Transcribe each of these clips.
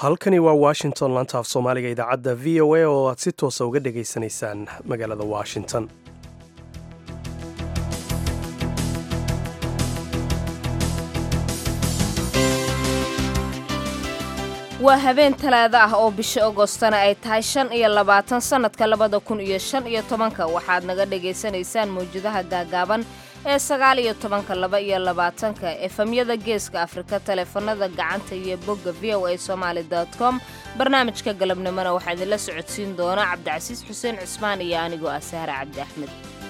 halkani waa washington laanta af soomaaliga idaacadda v o a oo aad si toosa uga dhegaysanaysaan magaalada washington waa habeen talaado ah oo bisha agostana ay tahay shan iyo labaatan sannadka labada kun iyo shan iyo tobanka waxaad naga dhagaysanaysaan mawjadaha gaagaaban ee sagaal iyo tobanka laba iyo labaatanka efamyada geeska afrika taleefanada gacanta iyo bogga v o a somaali com barnaamijka galabnimona waxaa idinla socodsiin doona cabdicasiis xuseen cismaan iyo anigoo ah sahre cabdi axmed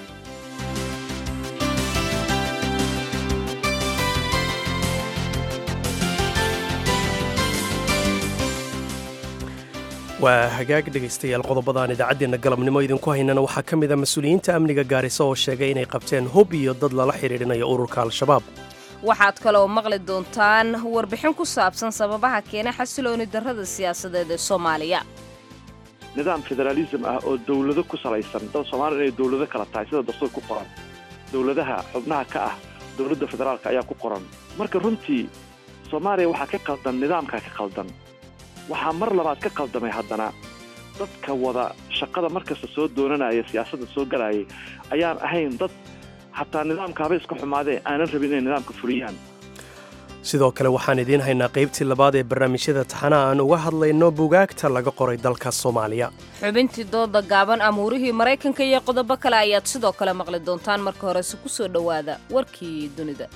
waa hagaag dhegaystayaal qodobadaan idaacaddeenna galabnimo idinku haynana waxaa ka mid a mas-uuliyiinta amniga gaarisa oo sheegay inay qabteen hub iyo dad lala xidhiidhinayo ururka al-shabaab waxaad kaloo maqli doontaan warbixin ku saabsan sababaha keena xasilooni darrada siyaasadeed ee soomaaliya nidaam federaalism ah oo dawlado ku salaysan dad soomaaliya inay dawlado kala tahay sida dastuur ku qoran dawladaha xubnaha ka ah dawladda federaalka ayaa ku qoran marka runtii soomaaliya waxaa ka qaldan nidaamkaa ka qaldan waxaa mar labaad ka qaldamay haddana dadka wada shaqada markasta soo doonanaya siyaasadda soo galayay ayaan ahayn dad xataa nidaamkaaba iska xumaadee aanan rabin inay nidaamka fuliyaan sidoo kale waxaan idiin haynaa qaybtii labaad ee barnaamijyada taxanaha aan uga hadlayno bugaagta laga qoray dalka soomaaliya xubintii dooda gaaban amuurihii maraykanka iyo qodobo kale ayaad sidoo kale maqli doontaan marka horese ku soo dhowaada warkii dunida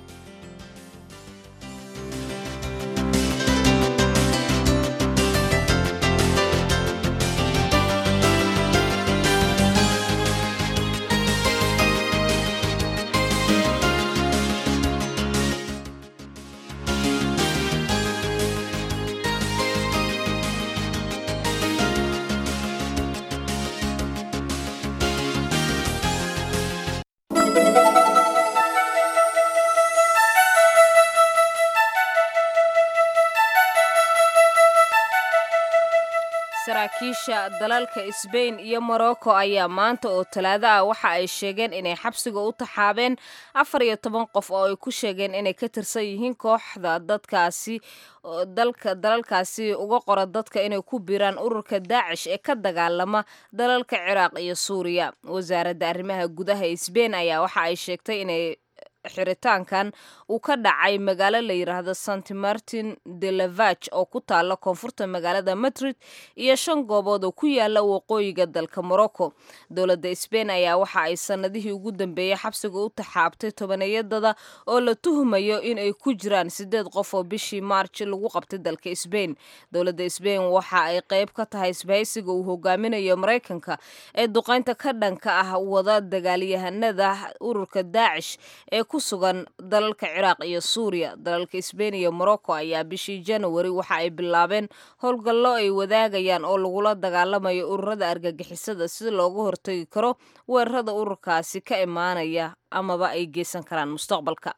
saraakiisha dalalka sbain iyo morocco ayaa maanta oo talaado ah waxa ay sheegeen inay xabsiga u taxaabeen afar iyo toban qof oo ay ku sheegeen inay ka tirsan yihiin kooxda dadkaasi dalka dalalkaasi uga qora dadka inay ku biiraan ururka daacish ee ka dagaalama dalalka ciraaq iyo suuriya wasaaradda arrimaha gudaha sbain ayaa waxa ay sheegtay inay xiritaankan uu ka dhacay magaalo la yidhaahdo santi martin de lavag oo ku taala koonfurta magaalada madrid iyo shan goobood oo ku yaala waqooyiga dalka morocco dowladda sbain ayaa waxa ay sannadihii ugu dambeeyey xabsiga u taxaabtay tobaneyadada oo la tuhumayo in ay ku jiraan siddeed qof oo bishii maarj lagu qabtay dalka sbain dowladda sbain waxa ay qayb ka tahay isbahaysiga uu hogaaminayo maraykanka ee duqaynta ka dhanka ah wada dagaalyahanada ururka daacish ee ku sugan dalalka ciraaq iyo suuriya dalalka sbain iyo morocco ayaa bishii janawari waxa ay bilaabeen howlgallo ay wadaagayaan oo lagula dagaalamayo ururada argagixisada si looga hortagi karo weerarada ururkaasi ka imaanaya amaba ay geysan karaan mustaqbalka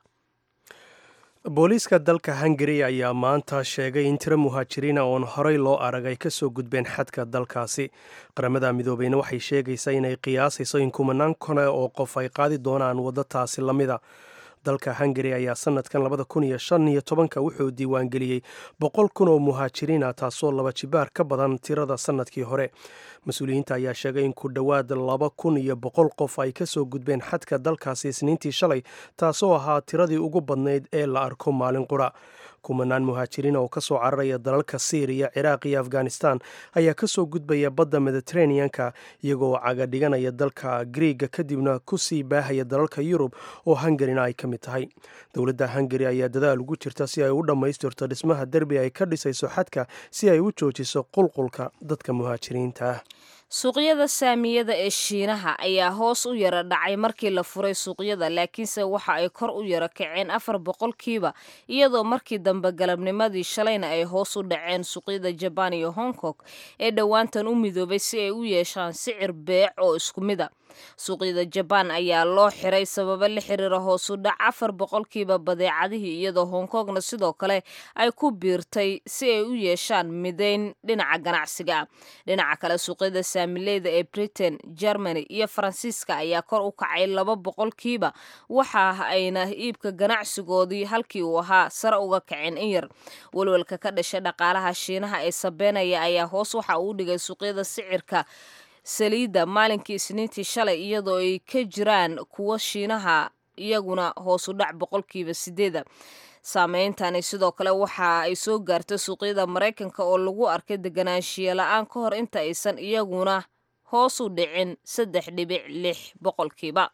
booliiska dalka hungari ayaa maanta sheegay in tiro muhaajiriina oon horey loo arag ay ka soo gudbeen xadka dalkaasi qaramada midoobeyna waxay sheegaysaa inay qiyaasayso in kumanaan kone oo qof ay qaadi doonaan waddo taasi la mida dalka hungari ayaa sanadkan labada kun iyo shan iyo tobanka wuxuu diiwaangeliyey boqol kun oo muhaajiriina taasoo laba jibaar ka badan tirada sanadkii hore mas-uuliyiinta ayaa sheegay in ku dhowaad laba kun iyo boqol qof ay ka soo gudbeen xadka dalkaasi isniintii shalay taasoo ahaa tiradii ugu badnayd ee la arko maalin qura kumanaan muhaajiriin oo kasoo cararaya dalalka syriya ciraaq iyo afghanistan ayaa kasoo gudbaya badda mediteraneanka iyagoo caga dhiganaya dalka griiga kadibna kusii baahaya dalalka yurub oo hungarina ay ka mid tahay dowladda hungari ayaa dadaal ugu jirta si ay u dhammaystirto dhismaha derbi ay ka dhisayso xadka si ay u joojiso qulqulka dadka muhaajiriinta ah suuqyada saamiyada ee shiinaha ayaa hoos u yara dhacay markii la furay suuqyada laakiinse waxa ay kor u yara kaceen afar boqolkiiba iyadoo markii dambe galabnimadii shalayna ay hoos u dhaceen suuqyada jabaan iyo hong kong ee dhowaantan u midoobay si ay u yeeshaan sicir beec oo isku mid a suuqyada jabaan ayaa loo xiray sababo la xiriira hoosu dhac afar boqolkiiba badeecadihii iyadoo hong kongna sidoo kale ay ku biirtay si ay u yeeshaan midayn dhinaca ganacsiga dhinaca kale suuqyada saamileyda ee britain germany iyo faransiiska ayaa kor u kacay laba boqolkiiba waxa ayna iibka ganacsigoodii halkii uu ahaa sare uga kaceen in yar walwalka ka dhashay dhaqaalaha shiinaha ee sabeenaya ayaa hoos waxa uu dhigay suuqyada sicirka saliidda maalinkii isniintii shalay iyadoo ay ka jiraan kuwo shiinaha iyaguna hoosu dhac boqolkiiba sideeda saameyntani sidoo kale waxa ay soo gaartay suuqyada maraykanka oo lagu arkay deganaanshiye la-aan ka hor inta aysan iyaguna hoos u dhicin saddex dhibic lix boqolkiiba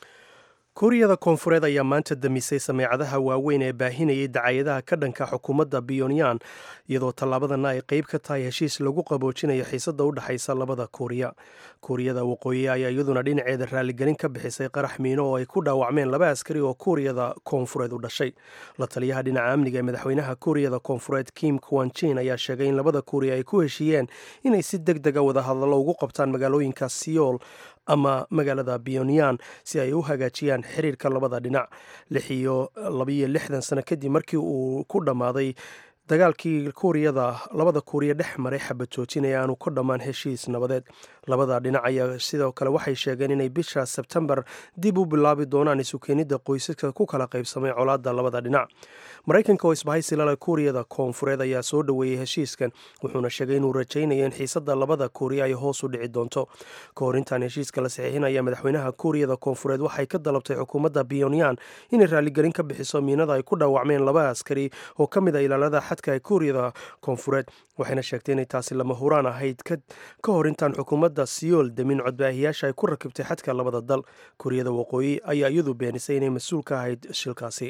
kuuriyada koonfureed ayaa maanta damisay sameecadaha waaweyn ee baahinayay dacayadaha ka dhanka xukuumadda pyonyan iyadoo tallaabadana ay qeyb ka tahay heshiis lagu qaboojinayo xiisada u dhexaysa labada kuuriya kuuriyada waqooyi ayaa iyaduna dhinaceeda raaligelin ka bixisay qarax miino oo ay ku dhaawacmeen laba askari oo kuuriyada koonfureed u dhashay la taliyaha dhinaca amniga ee madaxweynaha kuuriyada koonfureed kim kwanjin ayaa sheegay in labada kuuriya ay ku heshiiyeen inay si deg dega wadahadallo ugu qabtaan magaalooyinka siyool ama magaalada pyonyan si ay u hagaajiyaan xiriirka labada dhinac lix iyo labiyo lixdan sano kadib markii uu ku dhammaaday dagaalkii kuuriyada labada kuuriya dhex maray xabad joojin ee aanu ka dhammaan heshiis nabadeed labada dhinac ayaa sidoo kale waxay sheegeen inay bisha sebtembar dib u bilaabi doonaan isukeenidda qoysaska ku kala qaybsamay colaadda labada dhinac maraykanka oo isbahaysi lale kuuriyada koonfureed ayaa soo dhoweeyey heshiiskan wuxuuna sheegay inuu rajaynayo in xiisada labada kuuriya ay hoos u dhici doonto ka hor intaan heshiiska la saxiixinaya madaxweynaha kuuriyada koonfureed waxay ka dalabtay xukuumadda pyonyan inay raaligelin ka bixiso miinada ay ku dhaawacmeen laba askari oo ka mid a ilaalada xadka ee kuuriyada koonfureed waxayna sheegtay inay taasi lama huraan ahayd ka hor intaan xukuumadda siyool demin codbaahiyaasha ay ku rakibtay xadka labada dal kuuriyada waqooyi ayaa iyadu beenisay inay mas-uul ka ahayd shilkaasi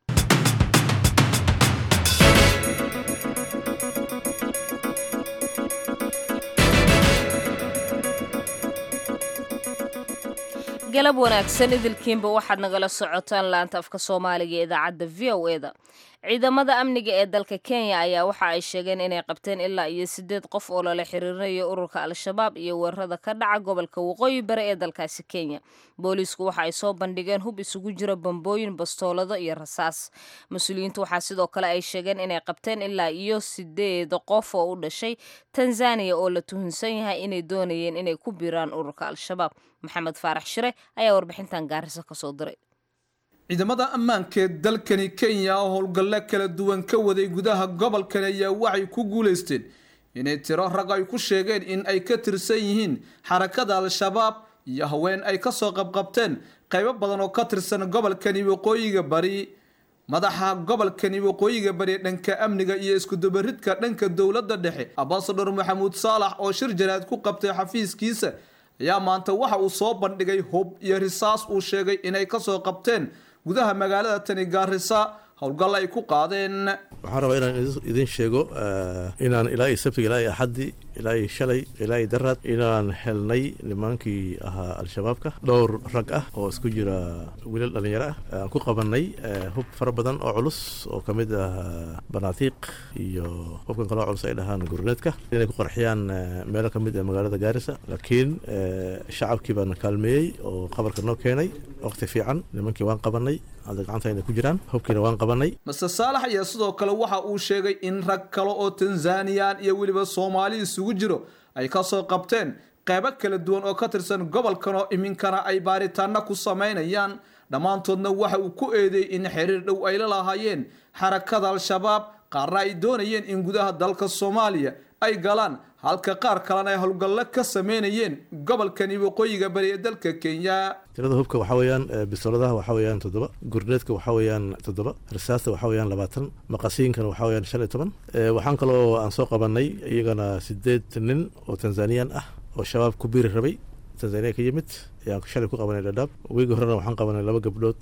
galab wanaagsan idilkiinba waxaad nagala socotaan laanta afka soomaaliga ee idaacadda v o e da ciidamada amniga ee dalka kenya ayaa waxa ay sheegeen inay qabteen ilaa iyo sideed qof oo lala xiriirinayo ururka al-shabaab iyo weerarada ka dhaca gobolka waqooyi bari ee dalkaasi kenya booliisku waxa ay soo bandhigeen hub isugu jira bambooyin bastoolado iyo rasaas mas-uuliyiintu waxaa sidoo kale ay sheegeen inay qabteen ilaa iyo sideed qof oo u dhashay tanzaniya oo la tuhunsan yahay inay doonayeen inay ku biiraan ururka al-shabaab maxamed faarax shire ayaa warbixintan gaarisa kasoo diray ciidamada ammaanka ee dalkani kenya oo howlgallo kala duwan ka waday gudaha gobolkan ayaa waxay ku guulaysteen inay tiro rag ay ku sheegeen in ay ka tirsan yihiin xarakada al-shabaab iyo haween ay kasoo qabqabteen qaybo badan oo ka tirsan gobolkani waqooyiga bari madaxa gobolkani waqooyiga bari dhanka amniga iyo iskudubaridka dhanka dowladda dhexe ambasador maxamuud saalax oo shir jaraad ku qabtay xafiiskiisa ayaa maanta waxa uu soo bandhigay hub iyo risaas uu sheegay inay kasoo qabteen gudaha magaalada tani gaarisa howlgal ay ku qaadeen waxaan rabaa inaan idin sheego inaan ilaa iyo sabtiga ilaa iyo axaddi ilaa iyo shalay ilaa iyo daraad inaan helnay nimaankii ahaa al-shabaabka dhowr rag ah oo isku jira wiilal dhallinyaro ah aan ku qabanay hub fara badan oo culus oo ka mid ah banaatiiq iyo hubkan kaloo culus ay dhahaan gurneedka inay ku qarxiyaan meelo ka mid ah magaalada gaarisa laakiin shacabkii baana kaalmeeyey oo qabarka noo keenay waqti fiican nimankii waan qabanay hadda gacantayna ku jiraan hubkiina waan qabanay master saalax ayaa sidoo kale waxa uu sheegay in rag kale oo tanzaniyan iyo weliba soomaali isugu jiro ay kasoo qabteen qeybo kala duwan oo ka tirsan gobolkan oo iminkana ay baaritaano ku samaynayaan dhammaantoodna waxa uu ku eedeeyey in xiriir dhow ay la lahaayeen xarakada al-shabaab qaarna ay doonayeen in gudaha dalka soomaaliya ay galaan halka qaar kalena ay howlgallo ka sameynayeen gobolkani waqooyiga bari ee dalka kenya tirada hubka waxaa weeyaan bistooladaha waxaa weeyaan toddoba gurneedka waxaa weeyaan toddoba risaasta waxaa weeyaan labaatan maqasiinkana waxaa weeyaan shan iyo toban waxaan kaloo aan soo qabanay iyagana sideed nin oo tanzaniyan ah oo shabaab ku biiri rabay tanzaniya ka yimid ayaan shalay ku qabanay dhadhaab weegi horena waxaan qabanay laba gabdhood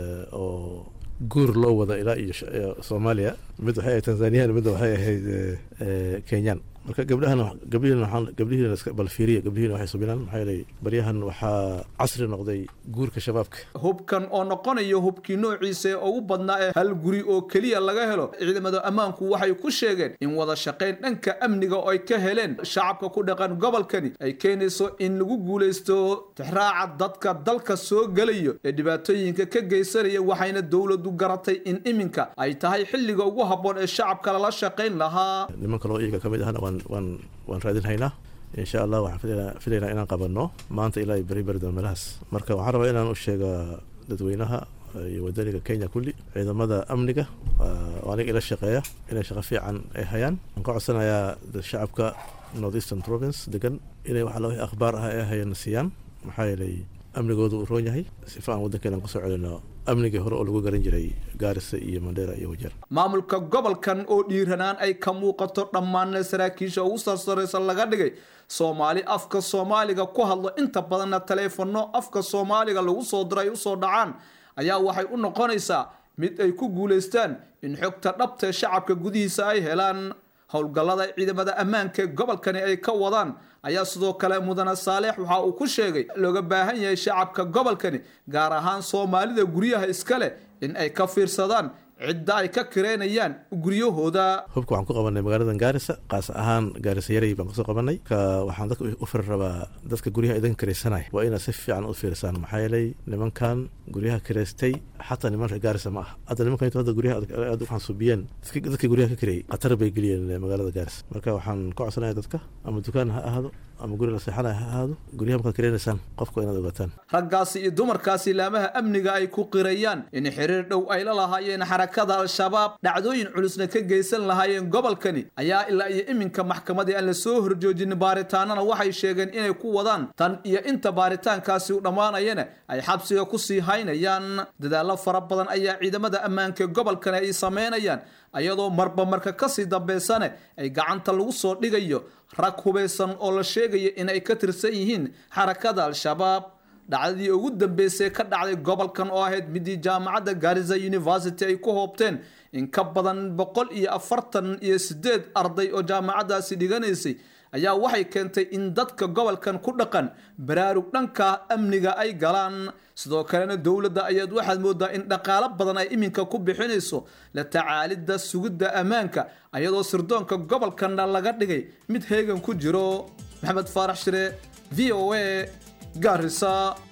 oo guur loo wada ilaa iyo soomaaliya mid waxay ahayd tanzaniyan midna waxay ahayd kenyan marka gabdhahana gabdhihiina waxaan gabdhihiina iska bal fiiriya gabdhihiina waxay subinaan maxaa yeelay baryahan waxaa casri noqday guurka shabaabka hubkan oo noqonaya hubkii noociisa ee ugu badnaa ee hal guri oo keliya laga helo ciidamada ammaanku waxay ku sheegeen in wada shaqayn dhanka amniga oo ay ka heleen shacabka ku dhaqan gobolkani ay keenayso in lagu guulaysto tixraaca dadka dalka soo gelayo ee dhibaatooyinka ka geysanaya waxayna dowladu garatay in iminka ay tahay xilliga ugu habboon ee shacabka lala shaqayn lahaa niman kaloo iyaga ka mid ahna waan waan waan raadin haynaa insha allah waxaan filaynaa filaynaa inaan qabanno maanta ilaa beri beri doon meelahaas marka waxaan rabaa inaan u sheega dadweynaha iyo wadaniga kenya kulli ciidamada amniga oo aniga ila shaqeeya inay shaqo fiican ay hayaan waxaan ka codsanayaa shacabka north eastern province degan inay waxa la wixii akhbaar ah ay hayaan siiyaan maxaa yeelay amnigoodu uu roon yahay sifa aan waddankeena kusoo celino amnigii hore oo lagu garan jiray gaarisa iyo mandheera iyo wajeer maamulka gobolkan oo dhiiranaan ay ka muuqato dhammaanna saraakiisha ugu sarsaraysa laga dhigay soomaali afka soomaaliga ku hadlo inta badanna taleefanno afka soomaaliga lagu soo diro ay usoo dhacaan ayaa waxay u noqonaysaa mid ay ku guulaystaan in xogta dhabtae shacabka gudihiisa ay helaan howlgallada ciidamada ammaanka ee gobolkani ay ka wadaan ayaa sidoo kale mudane saaleex waxa uu ku sheegay looga baahan yahay shacabka gobolkani gaar ahaan soomaalida guryaha iska leh in ay ka fiirsadaan cidda ay ka kireynayaan guryahooda hubka waxaan ku qabanay magaalada gaarisa qaas ahaan gaarisa yaray baan kusoo qabanay ka waxaan dadka u firi rabaa dadka guryaha idin kiraysanaya waa inaad si fiican u fiirsaan maxaa yeelay nimankan guryaha kiraystay xataa niman reer gaarisa ma aha hadda nimankan intu hadda guryaha aad waxaan subiyeen dadka guryaha ka kirayay khatar bay geliyeen magaalada gaarisa marka waxaan ka codsanaya dadka ama dukaan ha ahaado ama guri la seexanaya ha ahaado guryaha markaad kiraynaysaan qofka inaad ogaataan raggaasi iyo dumarkaasi laamaha amniga ay ku qirayaan in xiriir dhow ay la lahaayeen xarakada al-shabaab dhacdooyin culusna ka geysan lahaayeen gobolkani ayaa ilaa iyo iminka maxkamadii aan la soo horjoojin baaritaanana waxay sheegeen inay ku wadaan tan iyo inta baaritaankaasi u dhammaanayana ay xabsiga ku sii haynayaan dadaallo fara badan ayaa ciidamada ammaanka gobolkani ay sameynayaan ayadoo marba marka kasii dambeysane ay gacanta lagu soo dhigayo rag hubaysan oo la sheegaya in ay ka tirsan yihiin xarakada al-shabaab dhacdadii ugu dambeysay ka dhacday gobolkan oo ahayd midii jaamacadda garisa university ay ku hoobteen in ka badan boqol iyo afartan iyo sideed arday oo jaamacaddaasi dhiganaysay ayaa waxay keentay in dadka gobolkan ku dhaqan baraarug dhanka amniga ay galaan sidoo kalena dowladda ayaad waxaad moodaa in dhaqaalo badan ay iminka ku bixinayso la tacaalidda sugidda ammaanka ayadoo sirdoonka gobolkanna laga dhigay mid heegan ku jiro maxamed faarax shire v o a garisa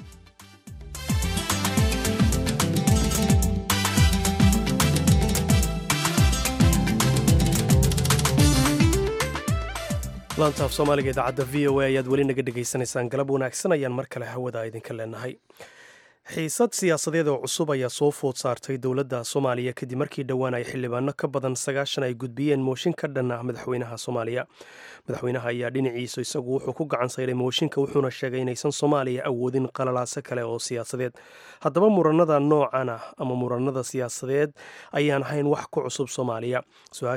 laantaaf soomaaliga idaacadda v o a ayaad weli naga dhegaysanaysaan galab wanaagsan ayaan mar kale hawada idinka leenahay xiisad siyaasadeed oo cusub ayaa soo food saartay dowladda soomaaliya kadib markii dhowaan ay xildhibaano ka badan sagaashan ay gudbiyeen mooshin ka dhan ah madaxweynaha soomaaliya madaxweynaha ayaa dhinaciisa isagu wuxuu ku gacan sayray mooshinka wuxuuna sheegay inaysan soomaaliya awoodin qalalaaso kale oo siyaasadeed haddaba muranada noocan ah ama muranada siyaasadeed ayaan ahayn wax ku cusub soomaaliya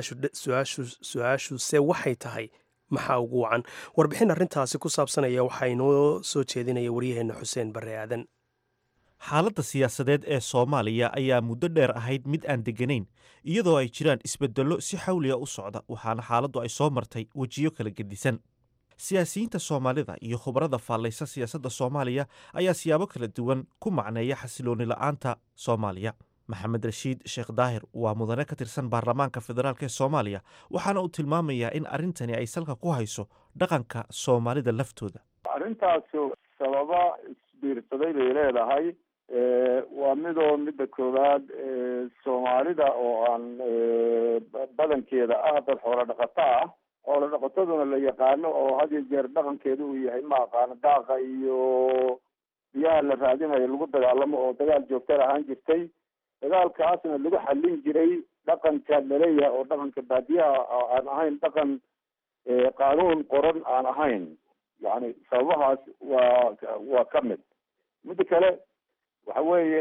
su-aashuse waxay tahay maxaa ugu wacan warbixin arrintaasi ku saabsanaya waxaa inoo soo jeedinaya waryaheena xuseen barre aadan xaaladda siyaasadeed ee soomaaliya ayaa muddo dheer ahayd mid aan degganayn iyadoo ay jiraan isbeddello si xawliga u socda waxaana xaaladdu ay soo martay wejiyo kala gedisan siyaasiyiinta soomaalida iyo khubarada faallaysa siyaasadda soomaaliya ayaa siyaabo kala duwan ku macneeya xasilooni la'aanta soomaaliya maxamed rashiid sheekh daahir waa mudane ka tirsan baarlamaanka federaalk ee soomaaliya waxaana uu tilmaamayaa in arrintani ay salka ku hayso dhaqanka soomaalida laftooda arrintaasu sababa isbiirsaday bay leedahay waa midoo midda koowaad soomaalida oo aan badankeeda ah dad xoolo dhaqato ah xoolo dhaqataduna la yaqaano oo had iyo jeer dhaqankeeda uu yahay ma aqaano daaqa iyo biyaha la raadinayo lagu dagaalamo oo dagaal joogtan ahaan jirtay dagaalkaasna lagu xallin jiray dhaqanka laleeyahay oo dhaqanka baadiyaha aan ahayn dhaqan qaanuun qoran aan ahayn yani sababahaas waa waa ka mid midda kale waxa weeye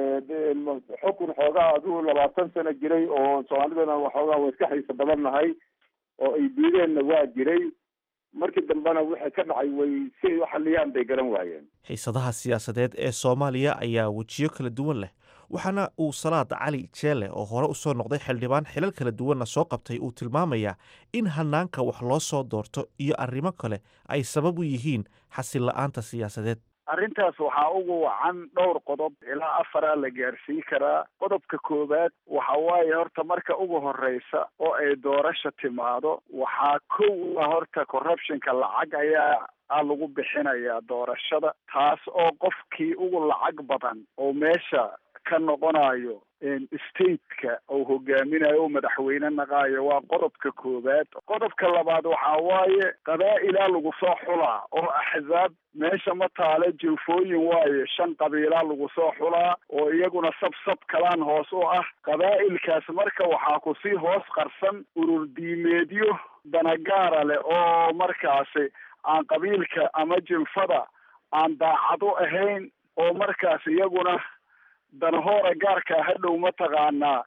xukun xoogaa adigu labaatan sano jiray oo soomaalidana waxoogaa waa iska xiisa badan nahay oo ay diideenna waa jiray markii dambena wixii ka dhacay way si ay u xaliyaan bay garan waayeen xiisadaha siyaasadeed ee soomaaliya ayaa wejiyo kala duwan leh waxaana uu salaad cali jeele oo hore usoo noqday xildhibaan xilal kala duwanna soo qabtay uu tilmaamayaa in hanaanka wax loo soo doorto iyo arrimo kale ay sabab u yihiin xasil la-aanta siyaasadeed arrintaas waxaa ugu wacan dhowr qodob ilaa afaraa la gaarsiin karaa qodobka koowaad waxa waaye horta marka ugu horeysa oo ay doorasho timaado waxaa kow ah horta corruptionka lacag ayaa a lagu bixinayaa doorashada taas oo qofkii ugu lacag badan oo meesha ka noqonayo stateka uu hogaaminayo o madaxweyne naqaayo waa qodobka koowaad qodobka labaad waxaa waaye qabaa'ilaa lagu soo xulaa oo axzaab meesha ma taale jinfooyin waaye shan qabiilaa lagu soo xulaa oo iyaguna sab sab kalaan hoos u ah qabaa'ilkaas marka waxaa kusii hoos qarsan urur diimeedyo danagaara leh oo markaasi aan qabiilka ama jinfada aan daacad u ahayn oo markaas iyaguna danahoora gaarkaa hadhow mataqaanaa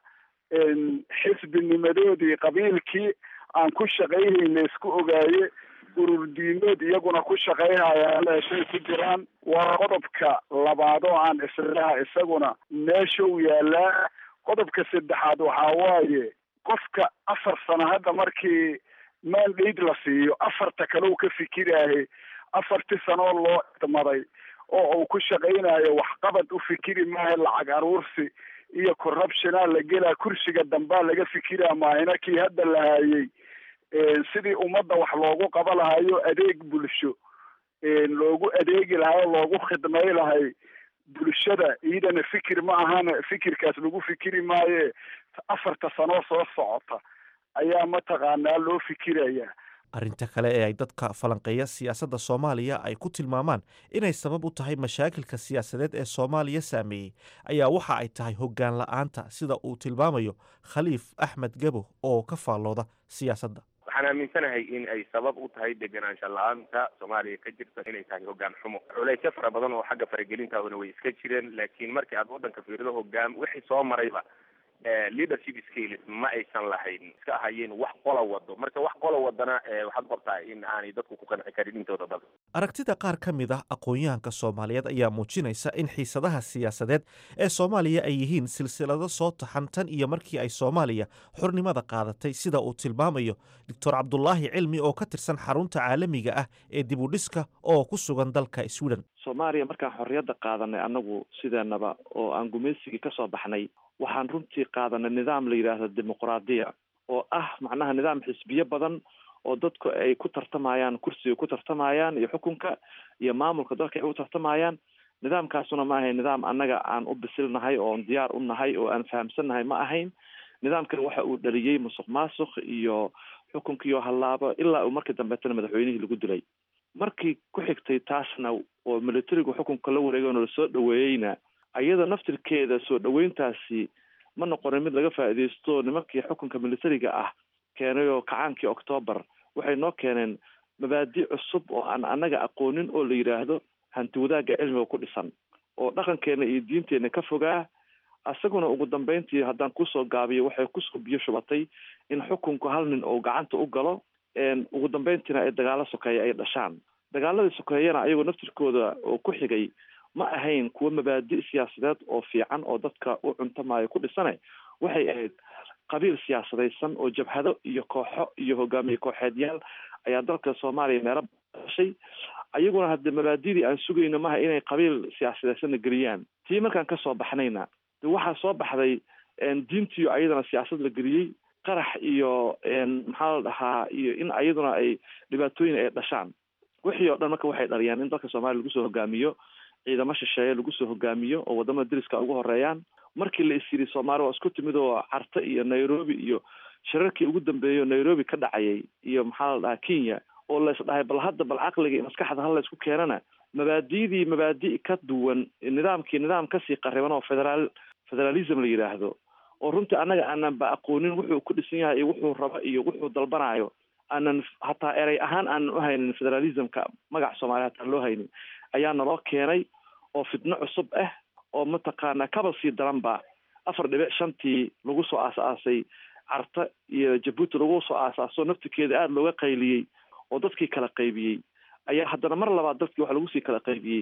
xisbinimadoodii qabiilkii aan ku shaqaynayn laysku ogaaye urur diimeed iyaguna ku shaqaynaya leeshay ku jiraan waa qodobka labaad oo aan islaha isaguna meesha u yaalaa qodobka saddexaad waxaa waaye qofka afar sano hadda markii mandate la siiyo afarta kale u ka fikiraahe afartii sanoo loo idmaday oo uu ku shaqaynayo waxqabad u fikiri maaha lacag aruursi iyo corruptiona la gelaa kursiga dambaa laga fikiraa maahina kii hadda la haayey sidii ummadda wax loogu qaba lahayo adeeg bulsho loogu adeegi lahay oo loogu khidmay lahay bulshada iyadana fikir ma ahana fikirkaas lagu fikiri maaye afarta sanoo soo socota ayaa mataqaanaa loo fikiraya arrinta kale ee ay dadka falanqeeya siyaasadda soomaaliya ay ku tilmaamaan inay sabab u tahay mashaakilka siyaasadeed ee soomaaliya saameeyey ayaa waxa ay tahay hoggaan la-aanta sida uu tilmaamayo khaliif axmed gabo oo ka faallooda siyaasadda waxaan aaminsanahay in ay sabab u tahay degenaansha la-aanta soomaaliya ka jirta inay tahay hoggaan xumo culeysyo fara badan oo xagga faragelintaaduna way iska jireen laakiin markii aad waddanka fiirido hoggaan wixii soo marayba leadership skills ma aysan lahayn iska ahayeen wax qola wado marka wax qola wadana waxaad qortaa in aanay dadku ku qanci karin intooda badan aragtida qaar ka mid ah aqoon-yahanka soomaaliyeed ayaa muujinaysa in xiisadaha siyaasadeed ee soomaaliya ay yihiin silsilado soo taxan tan iyo markii ay soomaaliya xornimada qaadatay sida uu tilmaamayo doctor cabdulaahi cilmi oo ka tirsan xarunta caalamiga ah ee dib u dhiska oo ku sugan dalka sweden soomaaliya markaan xorriyadda qaadanay annagu sideenaba oo aan gumaysigii kasoo baxnay waxaan runtii qaadanay nidaam la yidhaahdo dimuqraadiya oo ah macnaha nidaam xisbiyo badan oo dadku ay ku tartamayaan kursiga ku tartamayaan iyo xukunka iyo maamulka dalka ay u tartamayaan nidaamkaasuna ma ahayn nidaam annaga aan u bisilnahay oon diyaar u nahay oo aan fahamsannahay ma ahayn nidaamkan waxa uu dhaliyey musuq maasuq iyo xukunkiioo hallaabo ilaa uu markii dambeetana madaxweynihii lagu dilay markii ku xigtay taasna oo militarigu xukunka la wareegayno lasoo dhaweeyeyna ayada naftirkeeda soo dhaweyntaasi ma noqonin mid laga faa'iidaysto nimankii xukunka militariga ah keenay oo kacaankii octoobar waxay noo keeneen mabaadi cusub oo aan annaga aqoonin oo la yidhaahdo hanti wadaagga cilmiga ku dhisan oo dhaqankeena iyo diinteenna ka fogaa isaguna ugu dambeyntii haddaan kusoo gaabiyo waxay kusoo biyo shubatay in xukunku hal nin oo gacanta u galo ugu dambeyntiina ay dagaalo sokeeya ay dhashaan dagaaladii sokeeyana ayagoo naftirkooda oo ku xigay ma ahayn kuwo mabaadi siyaasadeed oo fiican oo dadka u cuntamayo ku dhisane waxay ahayd qabiil siyaasadaysan oo jabhado iyo kooxo iyo hogaamiye kooxeedyaal ayaa dalka soomaaliya meelo dhashay ayaguna hadde mabaadidii aan sugayno maha inay qabiil siyaasadaysanna geliyaan tii markaan kasoo baxnayna de waxaa soo baxday diintiyo ayadana siyaasad la geliyey qarax iyo maxaa la dhahaa iyo in ayaduna ay dhibaatooyin ay dhashaan wixii oo dhan marka waxay dhaliyaan in dalka soomaaliya lagu soo hogaamiyo ciidamo shisheeye lagu soo hogaamiyo oo wadamada deriska ugu horeeyaan markii la is yiri soomaaliya waa isku timid oo carta iyo nairobi iyo shirarkii ugu dambeeyay nairobi ka dhacayay iyo maxaa la dhahaa kenya oo la isdhahay bal hadda bal caqliga iyo maskaxda hal la isku keenana mabaadidii mabaadi ka duwan nidaamkii nidaam kasii qariban oo federaal federalism la yidhaahdo oo runtii annaga aanan ba aqoonin wuxuu ku dhisan yahay iyo wuxuu rabo iyo wuxuu dalbanayo aanan hataa erey ahaan aanan u haynin federalismka magac soomaaliya hataan loo haynin ayaa naloo keenay oo fitno cusub ah oo mataqaana kaba sii daranba afar dhibic shantii lagu soo aas-aasay carta iyo jabuuti lagu soo aasaaso naftirkeeda aada looga qayliyey oo dadkii kala qaybiyey ayaa haddana mar labaad dadkii waxa lagu sii kala qaybiyey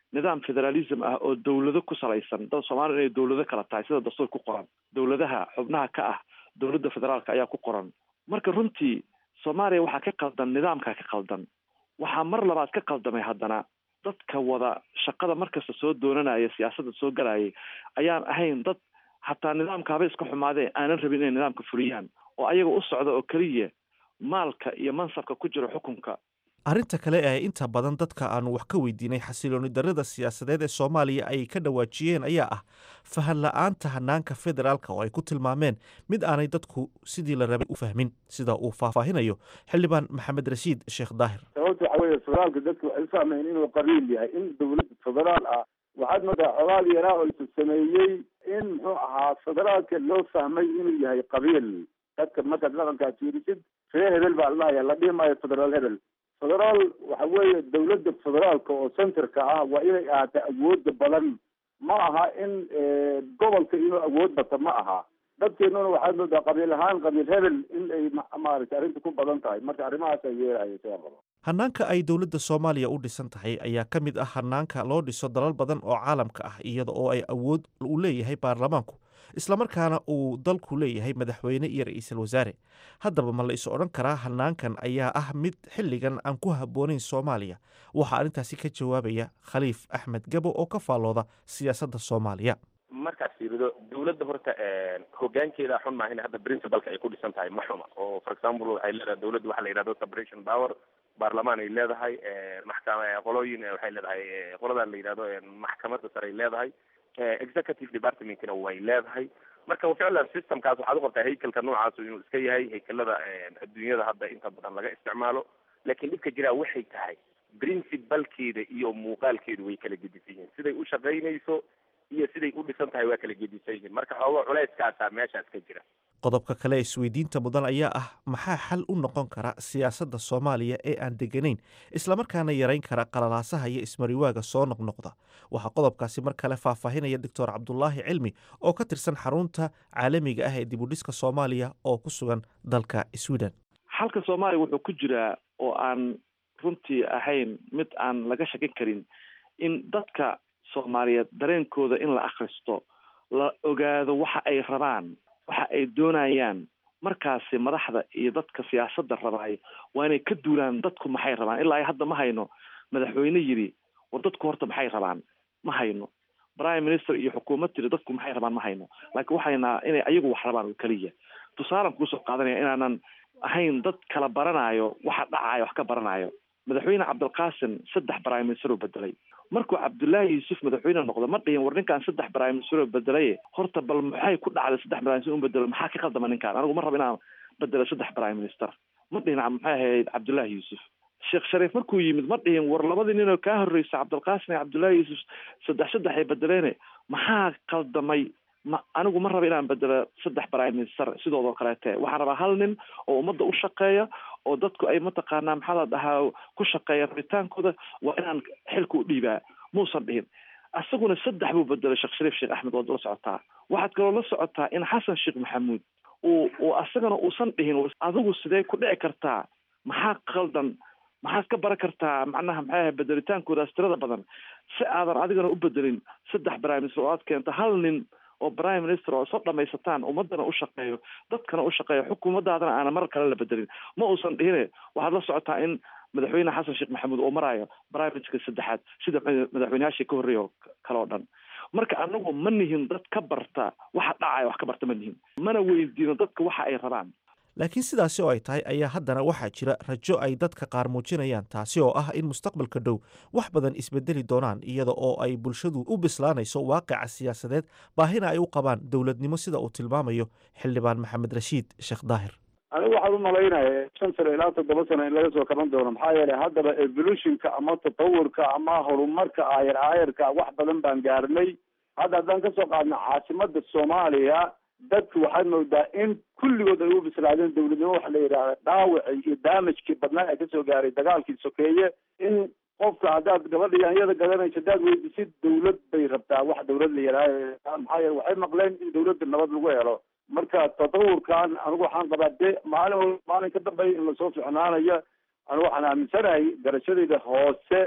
nidaam federalism ah oo dowlado ku salaysan dad soomaaliya inay dowlado kala tahay sida dastuur ku qoran dowladaha xubnaha ka ah dowladda federaalka ayaa ku qoran marka runtii soomaaliya waxaa ka qaldan nidaamkaa ka qaldan waxaa mar labaad ka qaldamay haddana dadka wada shaqada markasta soo doonanaya siyaasadda soo galayay ayaan ahayn dad hataa nidaamka haba iska xumaadee aanan rabin inay nidaamka fuliyaan oo ayaga u socda oo keliya maalka iyo mansabka ku jira xukunka arrinta kale ee inta badan dadka aanu wax ka weydiinay xasilooni darrada siyaasadeed ee soomaaliya ay ka dhawaajiyeen ayaa ah fahan la-aanta hanaanka federaalka oo ay ku tilmaameen mid aanay dadku sidii la rabay u fahmin sida uu faahfaahinayo xildhibaan maxamed rashiid sheekh daahir sababta waxa weeye federaalka dadku waxay u fahmayeen inuu qabiil yahay in dowlad federaal ah waxaad moodaa xogaal yaraa oo isu sameeyey in muxuu ahaa federaalka loo fahmay inuu yahay qabiil dadka markaad dhaqankaa fiirisid ree hebel baa la dhahaya la dhihi maayo federaal hebel federaal waxa weeye dowladda federaalka oo centerka ah waa inay ahaato awooda badan ma aha in gobolka inuu awood bato ma aha dadkeenuna waxaad moodaa qabiil ahaan qabiil hebel in ay maaragtay arrinta ku badan tahay marka arrimahaas ay yeelaya sidaa qabo hanaanka ay dowladda soomaaliya u dhisan tahay ayaa ka mid ah hanaanka loo dhiso dalal badan oo caalamka ah iyada oo ay awood u leeyahay baarlamaanku islamarkaana uu dalku leeyahay madaxweyne iyo ra-iisul wasaare haddaba ma la is odhan karaa hanaankan ayaa ah mid xilligan aan ku habboonayn soomaaliya waxaa arrintaasi ka jawaabaya khaliif axmed gabo oo ka faallooda siyaasadda soomaaliya markaad fiirido dowladda horta hogaankeeda xun maaha in hadda principalka ay ku dhisan tahay ma xuma oo for example waxay leedahay dowladda waxa la yidhahdo separation power baarlamaan ay leedahay maxkama qolooyin waxay leedahay qoladan la yidhahdo maxkamadda sare ay leedahay executive departmentkina way leedahay marka ficlan systemkaas waxaad u qabtaa haykelka noocaas inuu iska yahay haykelada adduunyada hadda inta badan laga isticmaalo laakiin dhibka jiraa waxay tahay principalkeeda iyo muuqaalkeedu way kala gedisan yihiin siday u shaqaynayso iyo siday u dhisan tahay waa kala gedisan yihiin marka xooga culayskaasaa meeshaas ka jira qodobka kale ee isweydiinta mudan ayaa ah maxaa xal u noqon kara siyaasadda soomaaliya ee aan deganayn islamarkaana yarayn kara qalalaasaha iyo ismariwaaga soo noqnoqda waxaa qodobkaasi mar kale faahfaahinaya doctor cabdulaahi cilmi oo ka tirsan xarunta caalamiga ah ee dibudhiska soomaaliya oo ku sugan dalka sweden xalka soomaaliya wuxuu ku jiraa oo aan runtii ahayn mid aan laga shakin karin in dadka soomaaliyeed dareenkooda in la akhristo la ogaado waxa ay rabaan waxa ay doonayaan markaasi madaxda iyo dadka siyaasadda rabaay waa inay ka duulaan dadku maxay rabaan ilaa hadda ma hayno madaxweyne yidhi war dadku horta maxay rabaan ma hayno prime minister iyo xukuumad tiri dadku maxay rabaan ma hayno laakiin waxaynaa inay ayagu wax rabaan oo keliya tusaalan kuusoo qaadanaya inaanan ahayn dad kala baranayo waxa dhacayo wax ka baranayo madaxweyne cabdilqaasim saddex prime minister oo bedelay markuu cabdullaahi yuusuf madaxweyne noqdo ma dhihin war ninkaan saddex prime minister oo bedelaye horta bal maxay ku dhacday saddex prime minister u bedelo maxaa ka qaldama ninkaan anigu ma rabo inaan bedelo saddex prime minister ma dhihin maxay ahayd cabdullaahi yuusuf sheekh shariif markuu yimid ma dhihin war labadii nin oo kaa horreysa cabdilqaasim iyo cabdullaahi yuusuf saddex saddex ay bedeleene maxaa qaldamay ma anigu ma rabo inaan bedelo saddex prime minister sidoodoo kaleete waxaan rabaa hal nin oo ummadda u shaqeeya oo dadku ay mataqaanaa maxaa la dhahaa ku shaqeeya rabitaankooda waa inaan xilka u dhiibaa muusan dhihin isaguna saddex buu bedelay sheekh shariif sheekh axmed waad la socotaa waxaad kaloo la socotaa in xasan sheekh maxamuud uu uu asagana uusan dhihin adigu sidee ku dhici kartaa maxaa qaldan maxaad ka baran kartaa macnaha maxay ahay bedelitaankoodaas tirada badan si aadan adigana u bedelin saddex prime minister oo aad keento hal nin oo prime minister oo isla dhamaysataan ummadana u shaqeeyo dadkana u shaqeeyo xukuumadaadana aana mar kale la bedelin ma uusan dhihine waxaad la socotaa in madaxweyne xasan sheekh maxamuud uu maraayo prime ministerka saddexaad sida madaxweyneyaashii ka horreeya oo kale oo dhan marka anagu ma nihin dad ka barta waxa dhacaya wax ka barta ma nihin mana weydiino dadka waxa ay rabaan laakiin sidaasi oo ay tahay ayaa haddana waxaa jira rajo ay dadka qaar muujinayaan taasi oo ah in mustaqbalka dhow wax badan isbedeli doonaan iyada oo ay bulshadu u bislaanayso waaqica siyaasadeed baahina ay u qabaan dowladnimo sida uu tilmaamayo xildhibaan maxamed rashiid sheekh daahir anigu waxaan u malaynaya shan sano ilaa toddoba sano in laga soo kaban doono maxaa yeelay haddaba evolutionka ama tatawurka ama horumarka aayar aayarka wax badan baan gaarnay hadda haddaan kasoo qaadno caasimada soomaaliya dadku waxaad moodaa in kulligood ay u bislaadeen dowladnimo waxa la yidhahda dhaawacii iyo daamajkii badnaa ee kasoo gaaray dagaalkii sokeeye in qofka haddaad gabadha yaanyada gadanayso haddaad weydisid dowlad bay rabtaa wax dowlad la yidhahda maxaa yeele waxay maqleen in dowladda nabad lagu helo marka tatawurkan anigu waxaan qabaa de maalin wal maalin ka dambeeya in lasoo ficnaanayo anigu waxaan aaminsanahay garashadayda hoose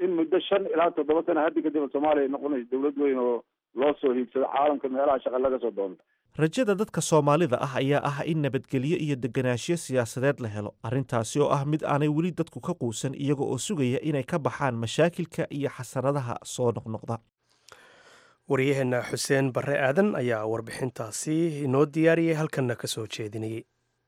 in muddo shan ilaa toddoba sana haddi kadib soomaaliya ay noqonayso dawlad weyn oo loo soo hiigsado caalamka meelaha shaqa laga soo doonto rajada dadka soomaalida ah ayaa ah in nabadgelyo iyo deganaanshiyo siyaasadeed la helo arrintaasi oo ah mid aanay weli dadku ka quusan iyaga oo sugaya inay ka baxaan mashaakilka iyo xasaradaha soo noqnoqda waryaheena xuseen barre aadan ayaa warbixintaasi inoo diyaariyey halkanna ka soo jeedinayay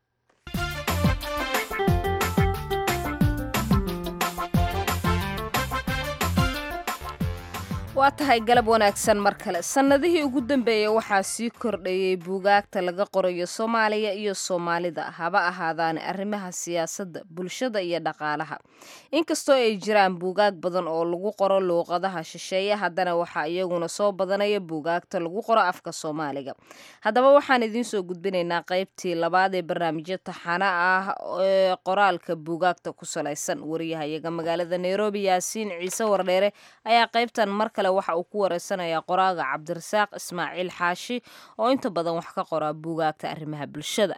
waa tahay galab wanaagsan mar kale sannadihii ugu dambeeyey waxaa sii kordhayey buugaagta laga qorayo soomaaliya iyo soomaalida haba ahaadaane arrimaha siyaasadda bulshada iyo dhaqaalaha inkastoo ay jiraan buugaag badan oo lagu qoro luuqadaha shisheeye haddana waxaa iyaguna soo badanaya buugaagta lagu qoro afka soomaaliga haddaba waxaan idiin soo gudbinaynaa qaybtii labaad ee barnaamijyo taxana ah ee qoraalka buugaagta ku salaysan wariyahayaga magaalada nairobi yaasiin ciise wardheere ayaa qaybtan mar kale waxa uu ku wareysanayaa qoraaga cabdirasaaq ismaaciil xaashi oo inta badan wax ka qoraa buugaagta arrimaha bulshada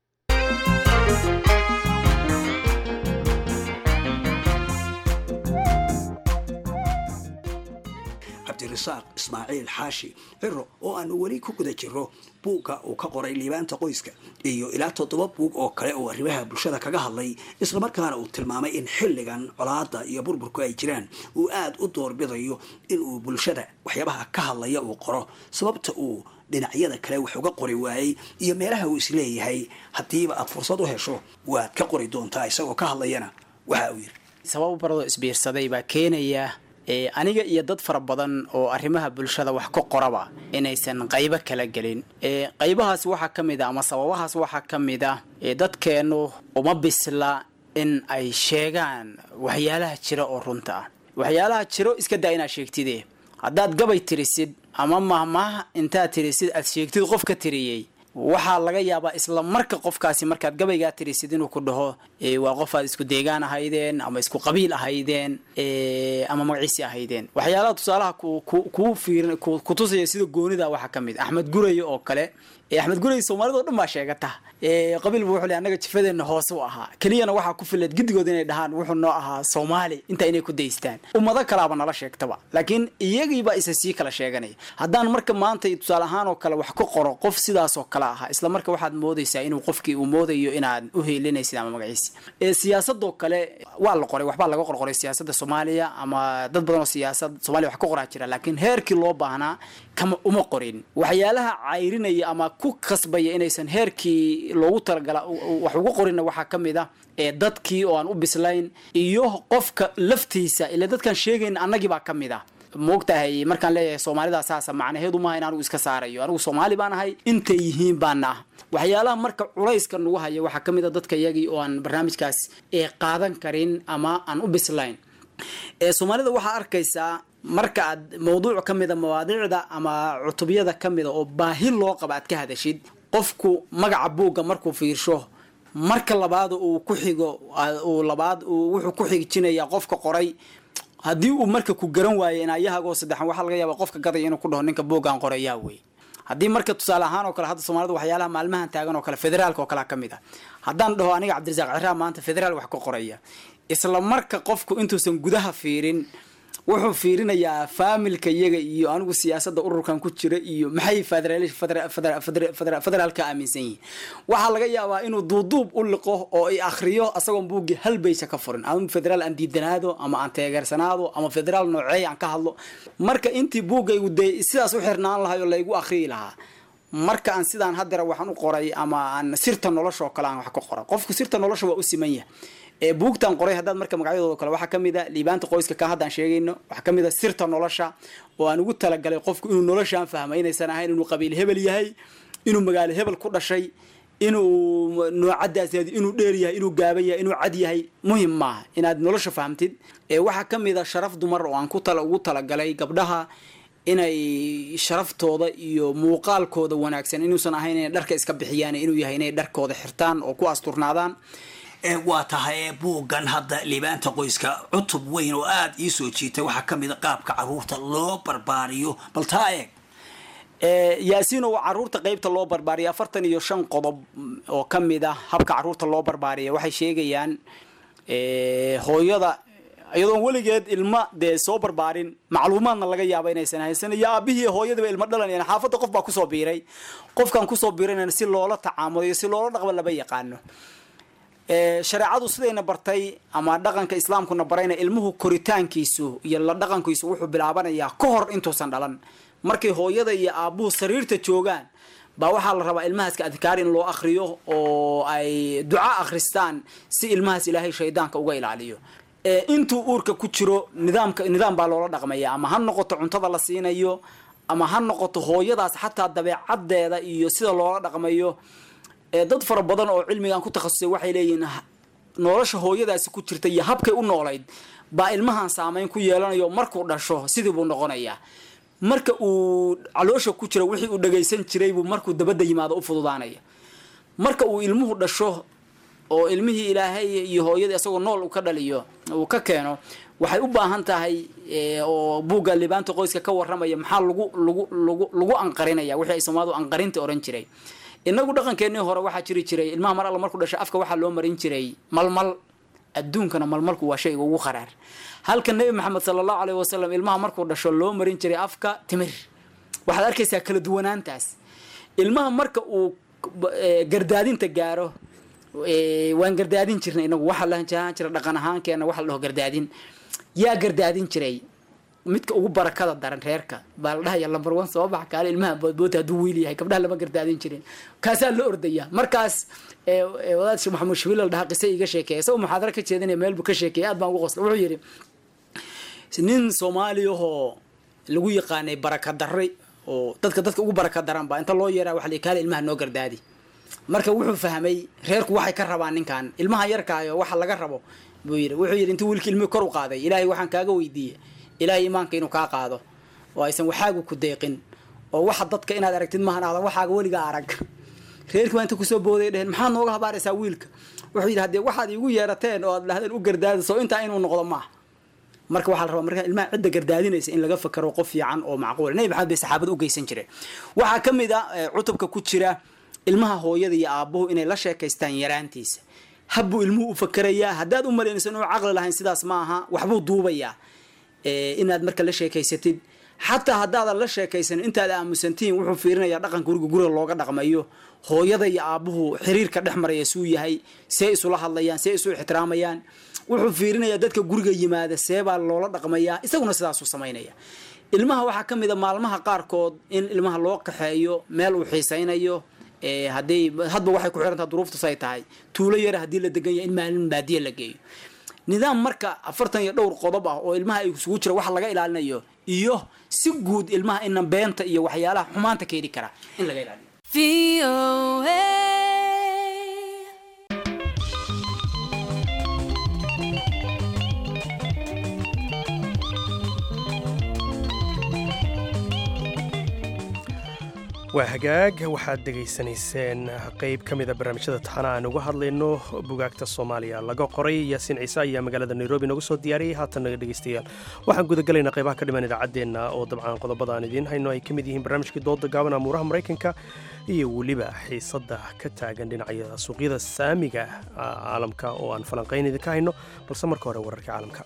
cabdirasaaq ismaaciil xaashi ciro oo aanu weli ku guda jiro buugga uu ka qoray liibaanta qoyska iyo ilaa toddoba buug oo kale oo arrimaha bulshada kaga hadlay islamarkaana uu tilmaamay in xilligan colaada iyo burburku ay jiraan uu aada u doorbidayo inuu bulshada waxyaabaha ka hadlaya uu qoro sababta uu dhinacyada kale wax uga qori waayey iyo meelaha uu isleeyahay haddiiba aad fursad u hesho waad ka qori doontaa isagoo ka hadlayana waxa uu yidhi sabab baradoo isbiirsaday baa keenaya aniga iyo dad fara badan oo arrimaha bulshada wax ka qoraba inaysan qaybo kala gelin qaybahaas waxaa ka mid a ama sababahaas waxaa ka mid ah dadkeennu uma bisla in ay sheegaan waxyaalaha jira oo runta ah waxyaalaha jiro iska daa inaad sheegtide haddaad gabay tirisid ama mahmaah intaad tirisid aad sheegtid qof ka tiriyey waxaa laga yaabaa isla marka qofkaasi markaad gabaygaa tirisid inuu ku dhaho waa qof aad isku deegaan ahaydeen ama isku qabiil ahaydeen ama magaciisi ahaydeen waxyaalaha tusaalaha kuu fiir kutusaya sida goonida waxaa ka mid axmed guraye oo kale axmed gurey soomaalida o dhan baa sheegata qabiilba wuxuu le annaga jifadeenna hoose u ahaa keliyana waxaa ku fileed giddigood inay dhahaan wuxuu noo ahaa soomaali intaa inay ku daystaan ummado kalaaba nala sheegtaba laakiin iyagiibaa isa sii kala sheeganaya haddaan marka maanta tusaale ahaan oo kale wax ku qoro qof sidaasoo kale ahaa isla marka waxaad moodaysaa inuu qofkii uu moodayo inaad u heelinaysid ama magaciisi siyaasadoo kale waa la qoray waxbaa laga qorqoray siyaasadda soomaaliya ama dad badan oo siyaasad soomaliya wax ka qoraa jira laakiin heerkii loo baahnaa kama uma qorin waxyaalaha cayrinaya ama ku kasbaya inaysan heerkii loogu talagala wax ugu qorinna waxaa ka mid ah ee dadkii oo aan u bislayn iyo qofka laftiisa ila dadkaan sheegayn annagii baa ka mid ah moogtahay markaan leeyahay soomaalida saasa macnaheedu maaha in anigu iska saarayo anigu soomaali baan ahay intay yihiin baana ah waxyaalaha marka culayska nagu haya waxaa ka mid a dadka iyagii oo aan barnaamijkaas ee qaadan karin ama aan u bislayn ee soomaalida waxaa arkaysaa marka aad mawduuc ka mida mawaadiicda ama cutubyada ka mida oo baahi loo qaba aad ka hadashid qofku magaca buugga markuu fiirsho marka labaad uu ku xigo uu labaad wuxuu ku xigijinaya qofka qoray haddii uu marka ku garan waayo inaayahagoo saddexan waxaa laga yaaba qofka gadaya inuu ku dhaho ninka buuggaan qorayaa wey haddii marka tusaale ahaan oo kale hadda soomaalida waxyaalaha maalmahan taagan oo kale federaalka oo kalea ka mid ah haddaan dhaho aniga cabdirasaaq ciraa maanta federaal wax ka qoraya isla marka qofku intuusan gudaha fiirin wuxuu fiirinayaa faamilka iyaga iyo anigu siyaasadda ururkan ku jira iyo maxay federaalka aaminsan yihiin waxaa laga yaabaa inuu duuduub u liqo oo ay akhriyo asagoon buuggii hal baysa ka furin ama federaal aan diidanaado ama aan teegeersanaado ama federaal nooceey aan ka hadlo marka intii buuggaygu dee sidaas u xirnaan lahay oo laygu akhriyi lahaa marka aan sidaan haddera waxaan u qoray ama aan sirta nolosha oo kale aan wax ka qoray qofku sirta nolosha waa u siman yahay ee buugtan qoray haddaad marka magacyadooda kale waxaa ka mid a liibaanta qoyska ka haddaan sheegayno waxaa ka mid a sirta nolosha oo aan ugu talagalay qofku inuu noloshaan fahmay inaysan ahayn inuu qabiil hebel yahay inuu magaalo hebel ku dhashay inuu noocadaas inuu dheer yahay inuu gaaban yahay inuu cad yahay muhim maaha inaad nolosha fahamtid ee waxaa ka mid a sharaf dumar oo aan ku tala ugu talagalay gabdhaha inay sharaftooda iyo muuqaalkooda wanaagsan inuusan ahayn inay dharka iska bixiyaan inuu yahay inay dharkooda xirtaan oo ku asturnaadaan waa tahay buuggan hadda liibaanta qoyska cutub weyn oo aada ii soo jiitay waxaa ka mid a qaabka caruurta loo barbaariyo bal taa eeg yaasiino caruurta qeybta loo barbaariya afartan iyo shan qodob oo ka mid ah habka caruurta loo barbaariya waxay sheegayaan hooyada iyadoon weligeed ilma dee soo barbaarin macluumaadna laga yaaba inaysan haysan iyo aabihii hooyadiiba ilmo dhalanayaan xaafadda qof baa kusoo biiray qofkan kusoo biirayna si loola tacaamulo iyo si loola dhaqmo lama yaqaano shareecadu sidayna bartay ama dhaqanka islaamkuna barayna ilmuhu koritaankiisu iyo la dhaqankiisu wuxuu bilaabanayaa ka hor intuusan dhalan markay hooyada iyo aabuhu sariirta joogaan baa waxaa la rabaa ilmahaska adkaar in loo akriyo oo ay duca akhristaan si ilmahaas ilaahay shaydaanka uga ilaaliyo intuu uurka ku jiro nidaamka nidaam baa loola dhaqmaya ama ha noqoto cuntada la siinayo ama ha noqoto hooyadaas xataa dabeecadeeda iyo sida loola dhaqmayo dad fara badan oo cilmigan ku takhasusay waxay leeyihiin nolosha hooyadaasi ku jirta iyo habkay u noolayd baa ilmahan saameyn ku yeelanayo markuu dhasho sidii buu noqonayaa marka uu caloosha ku jiro wixii uu dhagaysan jiray buu markuu dabadda yimaado u fududaanaya marka uu ilmuhu dhasho oo ilmihii ilaahay iyo hooyadii isagoo nool uu ka dhaliyo uu ka keeno waxay u baahan tahay oo buugga libaanta qoyska ka warramaya maxaa lagu lagu lagu lagu anqarinaya wixii ay soomaalidu anqarinta oran jiray inagu dhaqankeenii hore waxaa jiri jiray ilmaha mar alla markuu dhasho afka waxaa loo marin jiray malmal adduunkana malmalku waa shayga ugu qaraar halka nebi maxamed sala allahu aleyh wasalam ilmaha markuu dhasho loo marin jiray afka timir waxaad arkaysaa kala duwanaantaas ilmaha marka uu gardaadinta gaaro waan gardaadin jirnay inagu waxaa la jahaan jira dhaqan ahaankeena waxa la dhaho gardaadin yaa gardaadin jiray midka ugu barakada daran reerka baa la dhahaya lambar one soo bax kaale ilmaha boodboota hadduu wiil yahay gabdhaha lama gardaadin jirin kaasaa la ordaya markaas wadaad sheekh maxamuud shabiil la dhahaa qise iga sheekeeya isagoo muxaadaro ka jeedinaya meel buu ka sheekeeyay aad baan ugu qosla wuxuu yidhi nin soomaaliyahoo lagu yaqaanay baraka darri oo dadka dadka ugu baraka daran baa inta loo yeeraa waxa la kaale ilmaha noo gardaadi marka wuxuu fahmay reerku waxay ka rabaan ninkan ilmaha yarkaayo waxa laga rabo buu yidhi wuxuu yidhi intuu wiilkii ilmihii kor u qaaday ilaahay waxaan kaaga weydiiyey ilaahay imaanka inuu kaa qaado oo aysan waxaagu ku deeqin oo waxa dadka inaad aragtid maahan aadan waxaaga weligaa arag reerkii baa inta kusoo booday dheheen maxaad nooga habaaraysaa wiilka wuxuu yidhi haddee waxaad iigu yeerateen oo aad dhahdeen u gardaadiso intaa inuu noqdo maaha marka waxaa la rabaa marka ilmaha cidda gardaadinaysa in laga fakaro qof fiican oo macquul nabi maxamed bay saxaabada u geysan jireen waxaa ka mid a cutubka ku jira ilmaha hooyada iyo aabuhu inay la sheekaystaan yaraantiisa habbuu ilmuhu u fakerayaa haddaad u malaynayso inuu caqli lahayn sidaas ma aha waxbuu duubayaa inaad marka la sheekaysatid xataa haddaadan la sheekaysanin intaad aamusantihiin wuxuu fiirinayaa dhaqanka guriga guriga looga dhaqmayo hooyada iyo aabuhu xiriirka dhex maraya suu yahay see isula hadlayaan see isu ixtiraamayaan wuxuu fiirinayaa dadka guriga yimaada seebaa loola dhaqmayaa isaguna sidaasuu samaynaya ilmaha waxaa ka mid a maalmaha qaarkood in ilmaha loo kaxeeyo meel uu xiisaynayo haday hadba waxay ku xirantaha duruuftus ay tahay tuulo yara haddii la degan yahay in maalin baadiya la geeyo nidaam marka afartan iyo dhowr qodob ah oo ilmaha ay isugu jira waxa laga ilaalinayo iyo si guud ilmaha ina beenta iyo waxyaalaha xumaanta keeni kara in laga ilaaliyo waa hagaag waxaad dhegaysanayseen qeyb ka mida barnaamijyada taxana aan uga hadlayno bugaagta soomaaliya laga qoray yaasiin ciise ayaa magaalada nairobi noogu soo diyaariyey haatan naga dhegaystayaal waxaan gudagalaynaa qeybaha ka dhiman idaacaddeenna oo dabcan qodobada aan idiin hayno ay ka mid yihiin barnaamijkii dooda gaaban amuuraha maraykanka iyo weliba xiisadda ka taagan dhinacyada suuqyada saamiga caalamka oo aan falanqayn idinka hayno balse marka hore wararka caalamka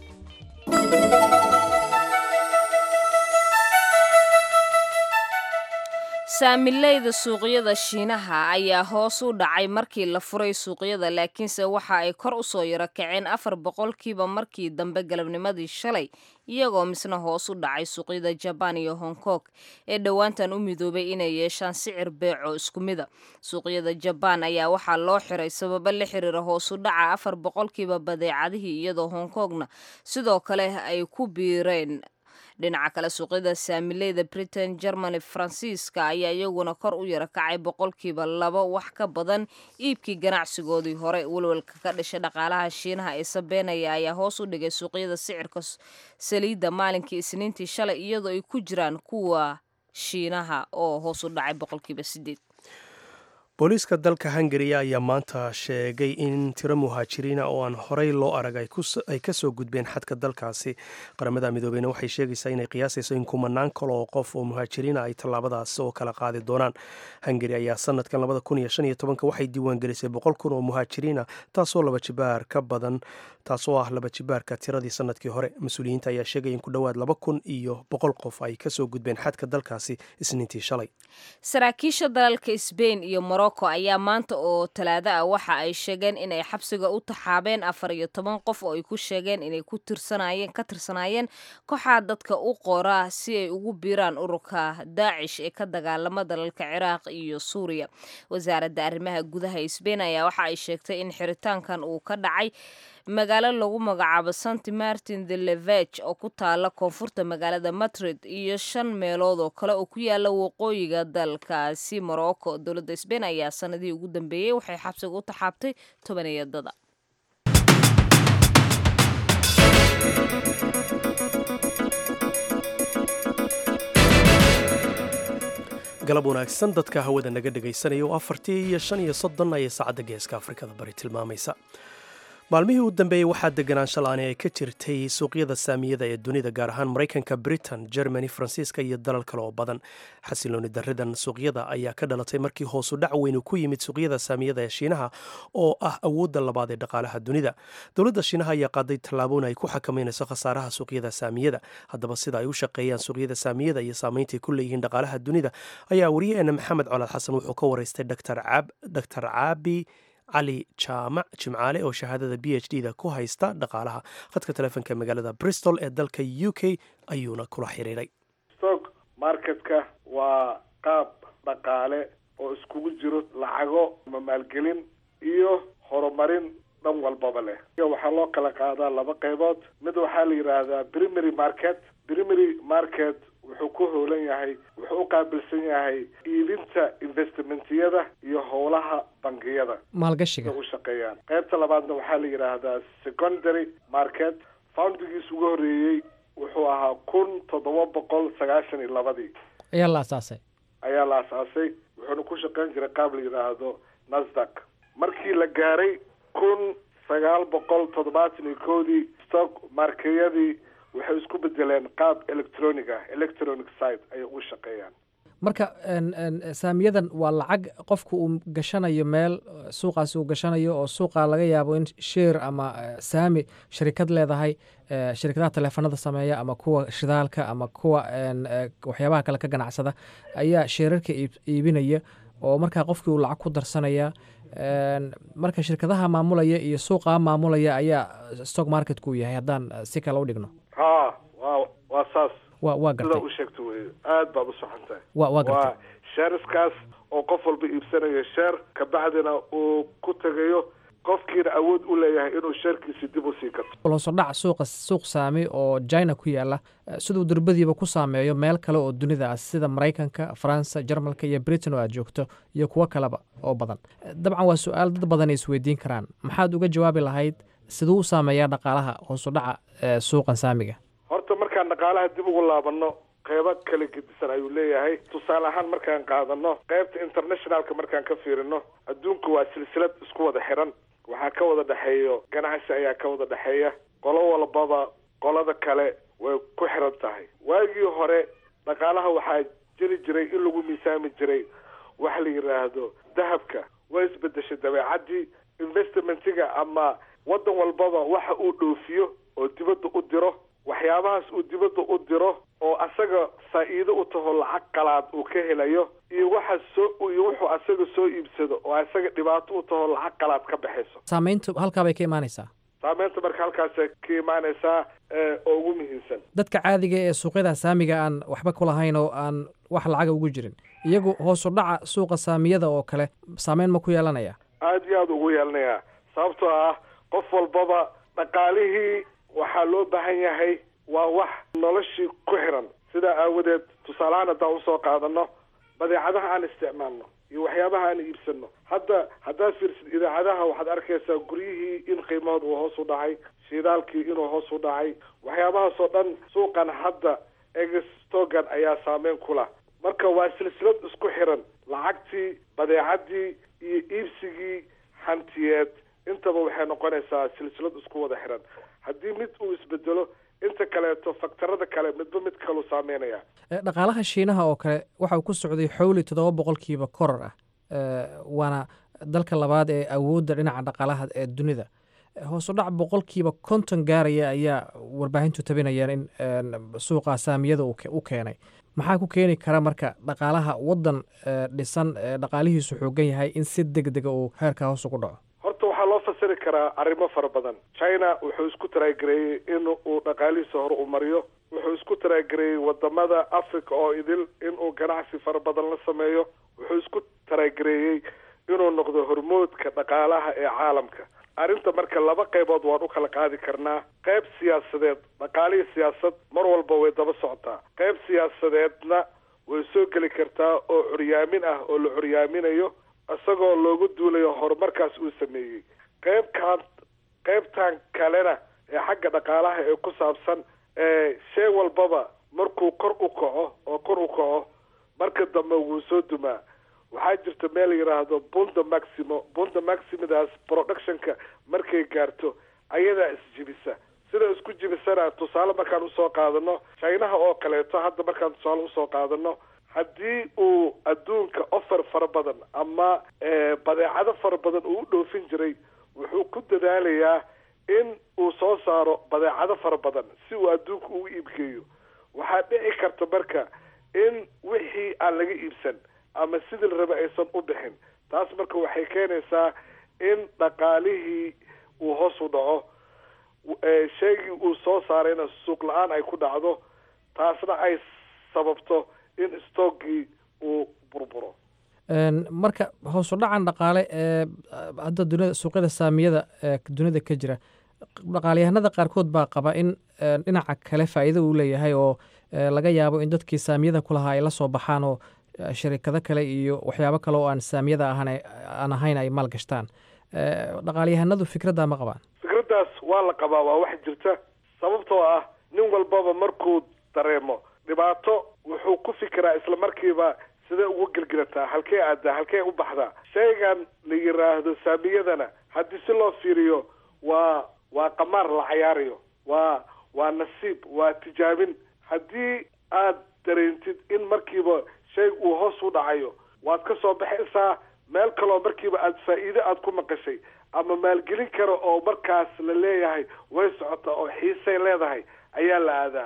saamileyda suuqyada shiinaha ayaa hoos u dhacay markii la furay suuqyada laakiinse waxa ay kor u soo yaro kaceen afar boqolkiiba markii dambe galabnimadii shalay iyagoo misna hoos u dhacay suuqyada jabaan iyo hong kong ee dhowaantan u midoobay inay yeeshaan sicir beeco isku mida suuqyada jabaan ayaa waxaa loo xiray sababo la xiriira hoos u dhaca afar boqolkiiba badeecadihii iyadoo hong kongna sidoo kale ay ku biireen dhinaca kale suuqyada saamileyda britain germany faransiiska ayaa iyaguna kor u yaro kacay boqolkiiba labo wax ka badan iibkii ganacsigoodii hore welwelka ka dhashay dhaqaalaha shiinaha ee sabeenaya ayaa hoos u dhigay suuqyada sicirka saliidda maalinkii isniintii shalay iyadoo ay ku jiraan kuwa shiinaha oo hoos u dhacay boqolkiiba sideed booliiska dalka hungariya ayaa maanta sheegay in tiro muhaajiriina oo aan horey loo arag ay ka soo gudbeen xadka dalkaasi qaramada midoobeyna waxay sheegaysaa inay qiyaasayso in kumanaan kale oo qof oo muhaajiriina ay tallaabadaas oo kala qaadi doonaan hungari ayaa sanadkan labada kun iyo shan iyo tobanka waxay diiwaangelisay boqol kun oo muhaajiriina taasoo laba jibaar ka badan taasoo ah laba jibaarka tiradii sanadkii hore mas-uuliyiinta ayaa sheegaya in ku dhowaad laba kun iyo boqol qof ay kasoo gudbeen xadka dalkaasi isniintii shalay saraakiisha dalalka sbain iyo morocco ayaa maanta oo talaado ah waxa ay sheegeen inay xabsiga u taxaabeen afar iyo toban qof oo ay ku sheegeen inay ku tirsanayeen ka tirsanaayeen kooxaa dadka u qora si ay ugu biiraan ururka daacish ee ka dagaalama dalalka ciraaq iyo suuriya wasaaradda arrimaha gudaha sbain ayaa waxa ay sheegtay in xiritaankan uu ka dhacay magaalo lagu magacaabo santi martin de leveg oo ku taala koonfurta magaalada madrid iyo shan meelood oo kale oo ku yaala waqooyiga dalkaasi morocco dowladda sbain ayaa sanadihii ugu dambeeyey waxay xabsiga u taxaabtay tobaniyadada galab wanaagsan dadka hawada naga dhegaysanaya oo afartii iyo shan iyo soddon ayay saacadda geeska afrikada bari tilmaamaysa maalmihii u dambeeyey waxaa deganaansho la-aani ay ka jirtay suuqyada saamiyada ee dunida gaar ahaan maraykanka britain germany faransiiska iyo dalal kale oo badan xasilooni daridan suuqyada ayaa ka dhalatay markii hoosu dhac weyn ku yimid suuqyada saamiyada ee shiinaha oo ah awoodda labaad ee dhaqaalaha dunida dowladda shiinaha ayaa qaaday tallaabooyin ay ku xakameynayso khasaaraha suuqyada saamiyada haddaba sida ay u shaqeeyaan suuqyada saamiyada iyo saameyntay ku leeyihiin dhaqaalaha dunida ayaa wariyaheena maxamed colaad xasan wuxuu ka waraystay dr caabi cali jaamac jimcaale oo shahaadada b h d da ku haysta dhaqaalaha khadka telefoonka magaalada bristol ee dalka u k ayuuna kula xiriiray stock marketka waa qaab dhaqaale oo iskugu jiro lacago ama maalgelin iyo horumarin dhan walbaba leh waxaa loo kala qaadaa laba qaybood mid waxaa la yidhaahdaa primary market primary market wuxuu ku hoolan yahay wuxuu u qaabilsan yahay iibinta investmentiyada iyo howlaha bangiyada maalgashiga u shaqeeyaan qaybta labaadna waxaa la yidhaahdaa secondary market foundigiis ugu horreeyey wuxuu ahaa kun toddoba boqol sagaashan iyo labadii ayaa la asaasay ayaa la asaasay wuxuuna ku shaqeyn jiray qaab la yidhaahdo nasdaq markii la gaaray kun sagaal boqol toddobaatan iyo koodii stock markeyadii waxay isku bedeleen qaab electronic ah electronic site ayay ugu shaqeeyaan marka saamiyadan waa lacag qofku uu gashanayo meel suuqaasi uu gashanayo oo suuqa laga yaabo in sheer ama saami sharikad leedahay shirkadaha taleefanada sameeya ama kuwa shidaalka ama kuwa waxyaabaha kale ka ganacsada ayaa sheerarka iibinaya oo markaa qofkii uu lacag ku darsanaya marka shirkadaha maamulaya iyo suuqa maamulaya ayaa stock marketku yahay haddaan si kale u dhigno ha wa waa saas wa waa gartay sidaa u sheegta wey aad baad u soxan tahay wa waa gartay waa sheeriskaas oo qof walba iibsanayo sheer kabacdina uu ku tegayo qofkiina awood u leeyahay inuu sheerkiisi dib u sii gato hoosodhac suuqa suuq saami oo china ku yaala siduu durbadiiba ku saameeyo meel kale oo dunida ah sida maraykanka faransa jarmalka iyo britain oo aad joogto iyo kuwo kaleba oo badan dabcan waa su-aal dad badan ay isweydiin karaan maxaad uga jawaabi lahayd siduu u saameeyaa dhaqaalaha hoosudhaca suuqan saamiga horta markaan dhaqaalaha dib ugu laabano qeybo kala gedisan ayuu leeyahay tusaale ahaan markaan qaadano qeybta internationalka markaan ka fiirino adduunka waa silsilad isku wada xiran waxaa ka wada dhexeeyo ganacsi ayaa ka wada dhexeeya qolo walbaba qolada kale way ku xiran tahay waagii hore dhaqaalaha waxaa jiri jiray in lagu miisaami jiray waxa la yidhaahdo dahabka way isbedeshay dabeecaddii investmentiga ama waddan walbaba waxa uu dhoofiyo oo dibadda u diro waxyaabahaas uu dibadda u diro oo asaga faa'iido u taho lacag qalaad uu ka helayo iyo waxa soo iyo wuxuu asaga soo iibsado oo asaga dhibaato u taho lacag qalaad ka baxayso saamayntu halkaa bay ka imaanaysaa saameynta marka halkaasay ka imaanaysaa oo ugu muhiimsan dadka caadiga ee suuqyada saamiga aan waxba ku lahayn oo aan wax lacaga ugu jirin iyagu hoosu dhaca suuqa saamiyada oo kale saameyn ma ku yeelanaya aada iyo aada ugu yeelanayaa sababtoo ah qof walbaba dhaqaalihii waxaa loo baahan yahay waa wax noloshii ku xiran sidaa aawadeed tusaalehaan haddaan usoo qaadano badeecadaha aan isticmaalno iyo waxyaabaha aan iibsano hadda haddaad fiirsid idaacadaha waxaad arkaysaa guryihii in qiimahooda uu hoos u dhacay shiidaalkii inuu hoos u dhacay waxyaabahaasoo dhan suuqan hadda egestogan ayaa saameyn ku lah marka waa silsilad isku xiran lacagtii badeecadii iyo iibsigii hantiyeed intaba waxay noqonaysaa silsilad isku wada xiran haddii mid uu isbedelo inta kaleeto faktarada kale midba mid kalu saameynaya dhaqaalaha shiinaha oo kale waxa uu ku socday xowli toddoba boqolkiiba koror ah waana dalka labaad ee awoodda dhinaca dhaqaalaha ee dunida hoosu dhac boqolkiiba konton gaaraya ayaa warbaahintu tabinayeen in suuqa saamiyada u keenay maxaa ku keeni kara marka dhaqaalaha waddan dhisan dhaqaalihiisu xoogan yahay in si deg dega uu heerka hoos ugu dhaco horta waxaa loo fasiri karaa arrimo fara badan china wuxuu isku taraagareeyey in uu dhaqaalihiisa hore u mariyo wuxuu isku taraagareeyey wadamada africa oo idil inuu ganacsi fara badan la sameeyo wuxuu isku taraagareeyey inuu noqdo hormoodka dhaqaalaha ee caalamka arrinta marka laba qaybood waan u kala qaadi karnaa qayb siyaasadeed dhaqaalihii siyaasad mar walba way daba socotaa qayb siyaasadeedna way soo geli kartaa oo curyaamin ah oo la curyaaminayo isagoo loogu duulayo horumarkaas uu sameeyey qaybkan qaybtan kalena ee xagga dhaqaalaha ee ku saabsan shay walbaba markuu kor u kaco oo kor u kaco marka dambe wuu soo dumaa waxaa jirta meel la yidhaahdo bunda maximo bunda maximidaas productionka markay gaarto ayadaa isjibisa sida isku jibisana tusaale markaan usoo qaadano chinaha oo kaleeto hadda markaan tusaale usoo qaadano haddii uu adduunka offer fara badan ama badeecado fara badan uu u dhoofin jiray wuxuu ku dadaalayaa in uu soo saaro badeecado fara badan si uu adduunka ugu iibgeeyo waxaa dhici karta marka in wixii aan laga iibsan ama sidii la raba aysan u bixin taas marka waxay keenaysaa in dhaqaalihii uu hoos u dhaco sheegii uu soo saarayna suuq la-aan ay ku dhacdo taasna ay sababto in stoogii uu burburo marka hoosu dhacan dhaqaale ee hadda dunida suuqyada saamiyada ee dunida ka jira dhaqaalyahanada qaarkood baa qaba in dhinaca kale faa'iido uu leeyahay oo laga yaabo in dadkii saamiyada ku lahaa ay la soo baxaan oo sharikado kale iyo waxyaabo kale oo aan saamiyada ahan aan ahayn ay maal gashtaan dhaqaalyahanadu fikraddaa ma qabaan fikraddaas waa la qabaa waa wax jirta sababtoo ah nin walbaba markuu dareemo dhibaato wuxuu ku fikiraa isla markiiba sidee ugu gelgelataa halkee aadaa halkee u baxdaa shaygan la yiraahdo saamiyadana haddii si loo fiiriyo waa waa qamaar la cayaarayo waa waa nasiib waa tijaabin haddii aad dareentid in markiiba shayga uu hoos u dhacayo waad ka soo baxaysaa meel kaloo markiiba aada faa'iido aada ku maqashay ama maalgelin kara oo markaas la leeyahay way socota oo xiisay leedahay ayaa la aadaa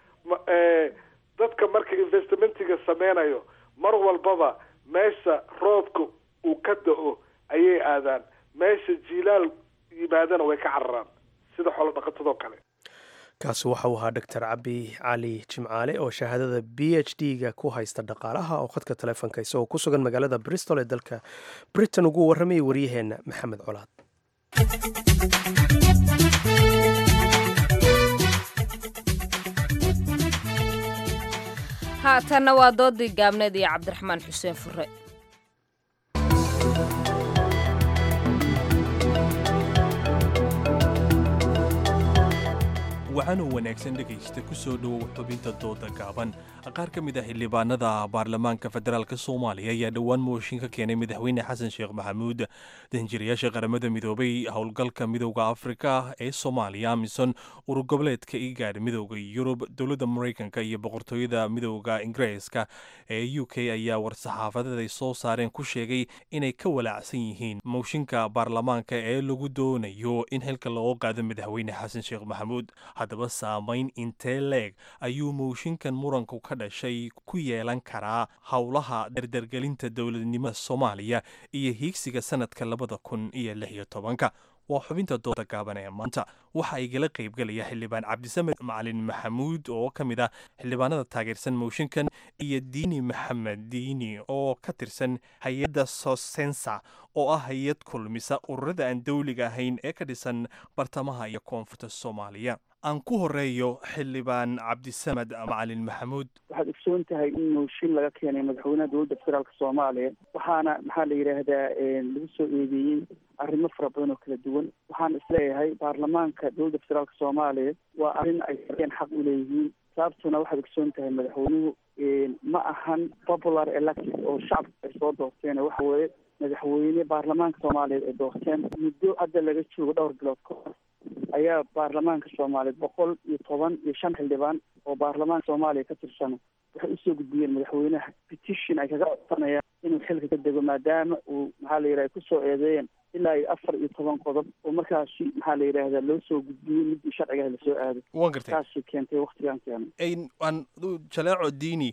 dadka marka investmentiga sameynayo mar walbaba meesha roobka uu ka da-o ayay aadaan meesha jiilaal yimaadana way ka cararaan sida xoolo dhaqatadoo kale kaasi waxa uu ahaa doctor cabi cali jimcaale oo shahaadada b h d ga ku haysta dhaqaalaha oo khadka taleefonka isagoo ku sugan magaalada bristol ee dalka britain ugu warramayay waryaheenna maxamed colaad haatanna waa doodii gaabneed iyo cabdiraxmaan xuseen fure waxaanuu wanaagsan dhegaysta ku soo dhowow xubinta dooda gaaban qaar ka mid ah xildhibaanada baarlamaanka federaalk soomaaliya ayaa dhowaan mooshin ka keenay madaxweyne xasan sheekh maxamuud danjirayaasha qaramada midoobay howlgalka midowda afrika ee soomaaliya amisom urur goboleedka igaadh midowda yurub dowladda maraykanka iyo boqortooyada midowda ingiriiska ee u k ayaa war-saxaafadeed ay soo saareen ku sheegay inay ka walaacsan yihiin mooshinka baarlamaanka ee lagu doonayo in xilka looga qaado madaxweyne xasan sheekh maxamuud haddaba saamayn intee leeg ayuu mooshinkan muranku ka dhashay ku yeelan karaa howlaha dardargelinta dowladnimada soomaaliya iyo hiigsiga sanadka labada kun iyo lix iyo tobanka waa xubinta dooda gaaban ee maanta waxa igala qaybgelaya xildhibaan cabdisamed macalin maxamuud oo ka mid ah xildhibaanada taageersan mooshinkan iyo diini maxamed diini oo ka tirsan hay-adda sosensa oo ah hay-ad kulmisa ururada aan dowliga ahayn ee ka dhisan bartamaha iyo koonfurta soomaaliya aan ku horeeyo xildhibaan cabdisamed macalin maxamuud waxaad ogsoon tahay in mooshin laga keenay madaxweynaha dowladda federaalk soomaaliya waxaana maxaa la yidhaahdaa lagu soo eedeeyey arrimo fara badan oo kala duwan waxaan isleeyahay baarlamaanka dowladda federaalk soomaaliya waa arrin ay xaq u leeyihiin sababtuna waxaad ogsoon tahay madaxweynuhu ma ahan popular elected oo shacabka ay soo doorteen waxa weeye madaxweyne baarlamaanka soomaaliyeed ay doorteen muddo hadda laga joogo dhowr bilood ka hor ayaa baarlamaanka soomaaliyeed boqol iyo toban iyo shan xildhibaan oo baarlamaanka soomaaliya ka tirsan waxay usoo gudbiyeen madaxweynaha petition ay kaga codsanayaan inuu xilka ka dego maadaama uu maxaa la yidhaha kusoo eedeeyeen ilaa iyo afar iyo toban qodob oo markaasi maxaa la yidhaahdaa loo soo gudbiyey midii sharcigaha lasoo aaday waan gartay taasi keentay waktigan keenay aan jaleeco diini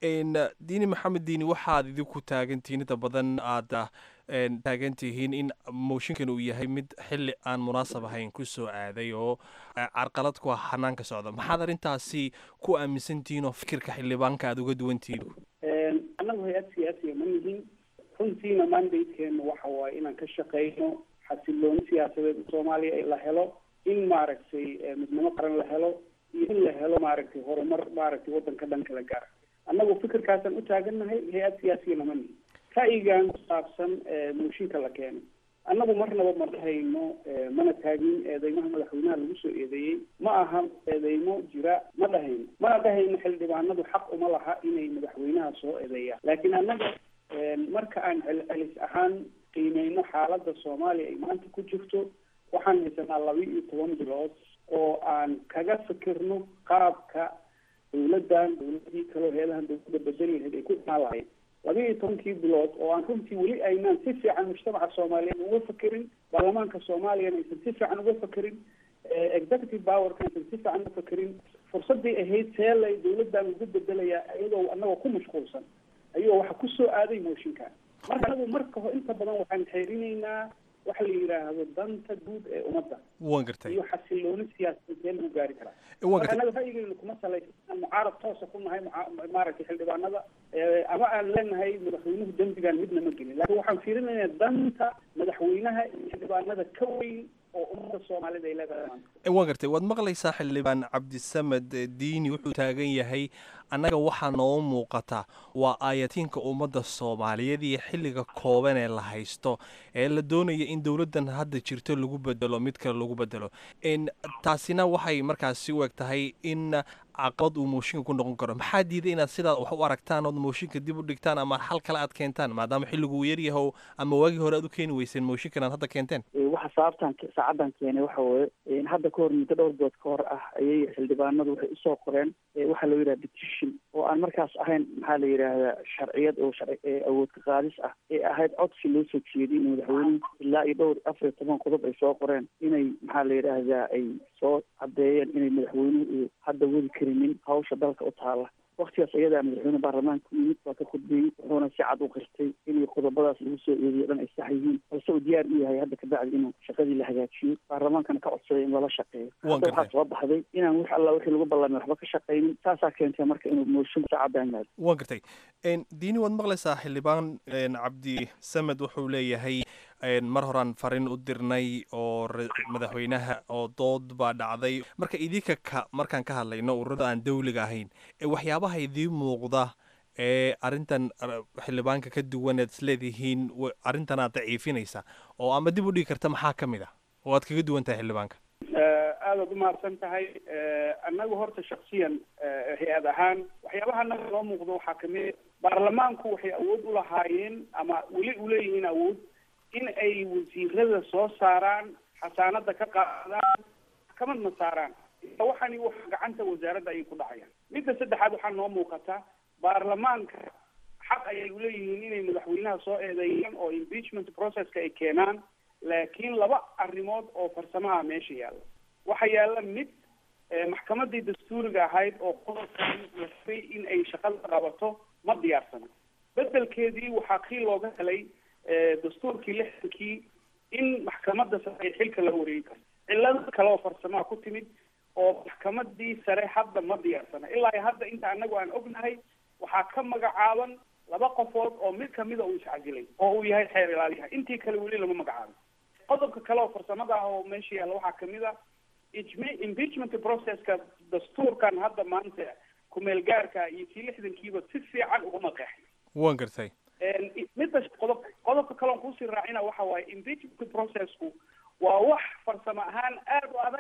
diini maxamed diini waxaad idinku taagantihiin inta badan aad taagan tihiin in mooshinkan uu yahay mid xili aan munaasab ahayn kusoo aaday oo carqalad ku ah hanaanka socda maxaad arrintaasi ku aaminsantihiin oo fikirka xildhibaanka aada uga duwantihiin annagu hay-ad siyaasiya ma nihin runtiina mandatekeenu waxa waaye inaan ka shaqeyno xasilooni siyaasadeed soomaaliya la helo in maaragtay midnimo qaran la helo iyo in la helo maaragtay horumar maaragtay waddanka dhan kala gaara annagu fikirkaasaan u taagannahay hay-ad siyaasiyana ma nihin ra'yigan ku saabsan mooshinka la keenay annagu marnaba ma dhahayno mana taagin eedeymaha madaxweynaha lagu soo eedeeyey ma aha eedeymo jira ma dhahayno mana dhahayno xildhibaanadu xaq uma laha inay madaxweynaha soo eedeeyaan laakiin annaga marka aan celcelis ahaan qiimeyno xaaladda soomaaliya ay maanta ku jirto waxaan haysanaa laba iyo toban bilood oo aan kaga fikirno qaabka dawladdan dawladii kaleo heedahan dawladda bedeli lahayd ay ku imaan lahayd laba iyo tobankii bilood oo aan runtii weli aynaan si fiican mujtamaca soomaaliyeed uga fakerin baarlamaanka soomaaliyana aysan si fiican uga fakerin executive powerka aysan si fiican uga fakerin fursadii ahayd seelay dawladdan ugu bedelayaa iyadoo anagoo ku mashquulsan ayuu waxa kusoo aaday mooshinkan marka anagu marka ho inta badan waxaan xeerinaynaa waxa la yidhaahdo danta guud ee ummadda waan gartay iyo xasilooni siyaasadeed see lagu gaari karaa waan marka gartay annaga ra'yigeyna kuma salaysan aan mucaarad toosa ku nahay muca- maaragtay xildhibaanada ama aan leenahay madaxweynuhu dembigan midna ma gelin laakiin waxaan fiirinaynaa danta madaxweynaha iyo xildhibaanada ka weyn oo ummadda soomaalida ay leedahay maanta waan gartay waad maqlaysaa xildhibaan cabdisamed diini wuxuu taagan yahay annaga waxaa noo muuqata waa aayatiinka ummadda soomaaliyeed iyo xilliga kooban ee la haysto ee la doonaya in dowladdan hadda jirto lagu bedelo mid kale lagu bedelo n taasina waxay markaasi u eg tahay in caqabad uu mooshinka ku noqon karo maxaa diiday inaad sidaa wax u aragtaan ood mooshinka dib u dhigtaan ama xal kale aad keentaan maadaama xilligu uu yaryahow ama waagii hore aad u keeni weyseen mooshinkan aad hadda keenteen waxa sababtan saacadan keenay waxa weeye hadda ka hor muddo dhowr bood ka hor ah ayay xildhibaanadu waxay usoo qoreen waxaa loo yidhaha petition oo aan markaas ahayn maxaa la yidhaahdaa sharciyad oo sharci awood ka qaadis ah ee ahayd codsi loo soo jeediyay in madaxweynuhu ilaa iyo dhowr afar iyo toban qodob ay soo qoreen inay maxaa la yidhaahdaa ay soo caddeeyeen inay madaxweynuhu hadda wadi karinin hawsha dalka u taala waktigaas ayadaa madaxweyne baarlamaanka ku yimid waa ka khudbeeyey wuxuuna si cad u qirtay inay qodobadaas lagu soo eediyo dhan ay sax yihiin balse uu diyaar u yahay hadda kabacdi inuu shaqadii la hagaajiyo baarlamaankana ka codsaday in lala shaqeeyo hadda waxaa soo baxday inaan wix alla wixii lagu ballamay waxba ka shaqaynin taasaa keentay marka inuu mooshin saacadaan yimaado waan gartay diini waad maqlaysaa xildhibaan cabdi samed wuxuu leeyahay mar horaan farin u dirnay oo madaxweynaha oo dood baa dhacday marka idinka ka markaan ka hadlayno ururada aan dawliga ahayn waxyaabaha idiin muuqda ee arrintan xildhibaanka ka duwan eed isleedihiin arrintan aad daciifinaysa oo ama dib u dhigi karta maxaa ka mid ah oo aad kaga duwan tahay xildhibaanka aadaad umahadsan tahay annagu horta shaksiyan hay-ad ahaan waxyaabaha annaga noo muuqdo waxaa kamid baarlamaanku waxay awood u lahaayeen ama weli uleeyihiin awood in ay wasiirada soo saaraan xasaanada ka qaadaan maxkamadna saaraan waxani wax gacanta wasaaradda ayay ku dhacayaan midda saddexaad waxaa noo muuqata baarlamaanka xaq ayay uleeyihiin inay madaxweynaha soo eedeeyaan oo impeachment processka ay keenaan laakiin laba arrimood oo farsamaha meesha yaalla waxaa yaalla mid maxkamadii dastuuriga ahayd oo qodobkan la rabay in ay shaqada qabato ma diyaarsana bedelkeedii waxaa kii looga helay dastuurkii lixdankii in maxkamadda sare ay xilka la wareegi karto cillado kale oo farsamaha ku timid oo maxkamadii sare hadda ma diyaarsana ilaa iyo hadda inta anagu aan ognahay waxaa ka magacaaban laba qofood oo mid kamida uu iscajilay oo uu yahay xeer ilaaliyaha intii kale weli lama magacaabin qodobka kale oo farsamada ah oo meesha yaalla waxaa kamid a ijm- impeachment processka dastuurkan hadda maanta kumeel gaarka iyo kii lixdankiiba si fiican uguma qeexin waan gartay midda qodob qodobka kaleon kuusii raacina waxa waaye impeachment processku waa wax farsamo ahaan aada u adag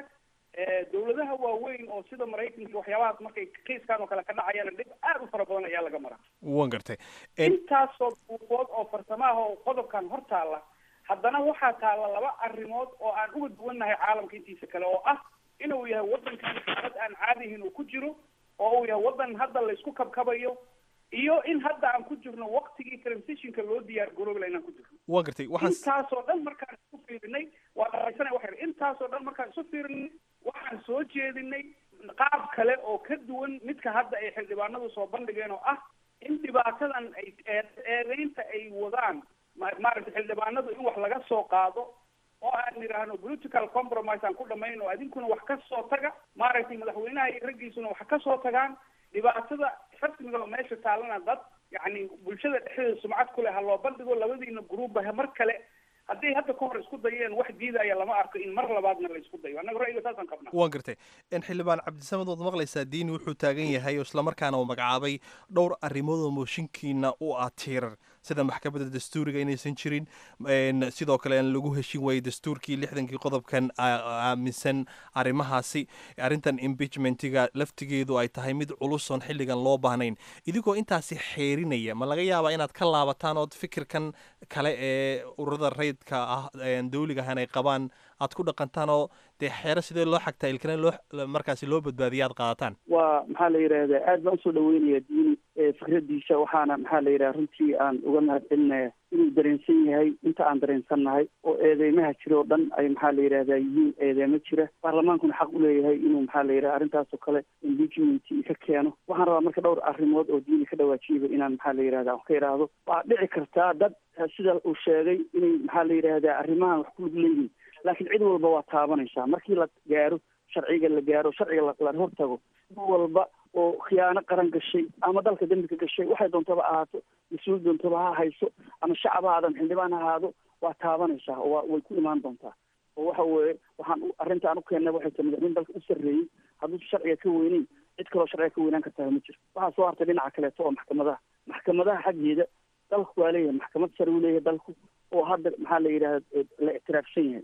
dawladaha waaweyn oo sida maraykanka waxyaabahaas markay kiiskan oo kale ka dhacayaan dhib aad u fara badan ayaa laga maraa wan gartay intaasoo buuqood oo farsamaha oo qodobkan hor taalla haddana waxaa taalla laba arrimood oo aan uga duwannahay caalamka intiisa kale oo ah inuu yahay waddankan xaalad aan caadihin uu ku jiro oo uu yahay waddan hadda laysku kabkabayo iyo in hadda aan ku jirno waktigii transitionka loo diyaar garoobla inaan ku jirno wan gartay waxaan intaasoo dhan markaan isu fiirinay waa dharaysana waxay intaasoo dhan markaan isu fiirinay waxaan soo jeedinay qaab kale oo ka duwan midka hadda ay xildhibaanadu soo bandhigeen oo ah in dhibaatadan ay eedeynta ay wadaan maaragtay xildhibaanadu in wax laga soo qaado oo aan idhaahno political compromise aan ku dhamayno adinkuna wax ka soo taga maaragtay madaxweynaha iyo raggiisuna wax ka soo tagaan dhibaatada rasmiga oo meesha taalana dad yacni bulshada dhexdeeda sumcad ku leh ha loo bandhigo labadiina gruubba mar kale hadday hadda ka hor isku dayeen wax diidaya lama arko in mar labaadna la isku dayo annaga ra'yiga saasaan qabnaa wan gartay xildhibaan cabdisamed waad maqlaysaa diini wuxuu taagan yahay oo islamarkaana uu magacaabay dhowr arrimood oo mooshinkiina u ah tiirar sida maxkamadda dastuuriga inaysan jirin sidoo kale aan lagu heshin waayey dastuurkii lixdankii qodobkan aaminsan arrimahaasi arrintan impeachmentiga laftigeedu ay tahay mid culusoon xilligan loo baahnayn idigoo intaasi xeerinaya ma laga yaabaa inaad ka laabataan ood fikirkan kale ee ururada rayidka ah dawligahan ay qabaan aad ku dhaqantaan oo dee xeero sidee loo xagtaa ilkana loo markaasi loo badbaadiya aad qaadataan waa maxaa la yidhaahdaa aad baan usoo dhaweynaya diini fikradiisa waxaana maxaa la yidhaha runtii aan uga mahad celinaya inuu dareensan yahay inta aan dareensannahay oo eedeymaha jira oo dhan ay maxaa la yidhahdaa yihiin eedeymo jira baarlamaankuna xaq uleeyahay inuu maxaa la yidhaha arrintaas oo kale impeachment ka keeno waxaan rabaa marka dhowr arrimood oo diini ka dhawaajiyaba inaan maxaa la yidhahda ka idhaahdo waa dhici kartaa dad sida uu sheegay inay maxaa la yidhahdaa arrimahan wax ku lug leeyihin laakiin cid walba waa taabanaysaa markii la gaaro sharciga la gaaro sharciga la hortago cid walba oo khiyaano qaran gashay ama dalka dembi ka gashay waxay doontaba ahaato mas-uul doontaba ha hayso ama shacab ha aadan xildhibaan ha ahaado waa taabanaysaa oo waa way ku imaan doontaa oo waxa weeye waxaan arrinta aan u keennay waxay tahay madaxweyne dalka u sarreeyey hadduu sharciga ka weyneyn cid kaloo sharciga ka weynaan kartaa ma jiro waxaa soo hartay dhinaca kaleeto oo maxkamadaha maxkamadaha xaggeeda dalku waa leeyahay maxkamad sare uu leeyahay dalku oo hadda maxaa la yidhahda la ictiraafsan yahay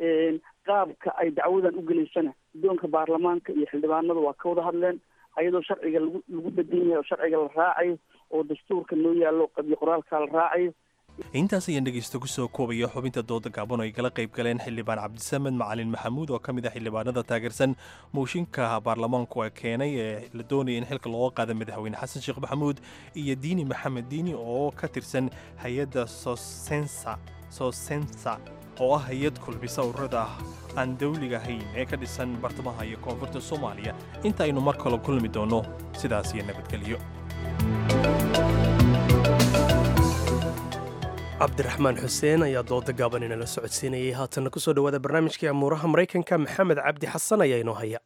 qaabka ay dacwadan u gelaysana guddoonka baarlamaanka iyo xildhibaanadu waa ka wada hadleen ayadoo sharciga lagu lagu bedan yahay oo sharciga la raacayo oo dastuurka noo yaallo qabyo qoraalka la raacayo intaas ayaan dhegeysta kusoo koobaya xubinta dooda gaaban oo ay kala qayb galeen xildhibaan cabdisamed macalin maxamuud oo ka mid ah xildhibaanada taageersan mooshinka baarlamaanku ee keenay ee la doonaya in xilka looga qaada madaxweyne xasan sheekh maxamuud iyo diini maxamed diini oo ka tirsan hay-adda sosensa sosensa oo ah hay-ad kulmisa ururada aan dawliga ahayn ee ka dhisan bartamaha iyo koonfurta soomaaliya inta aynu mar kale kulmi doonno sidaas iyo nabadgelyo cabdiraxmaan xuseen ayaa dooda gaaban inala socodsiinayay haatanna kusoo dhowaada barnaamijkii amuuraha maraykanka maxamed cabdi xasan ayaa inoo haya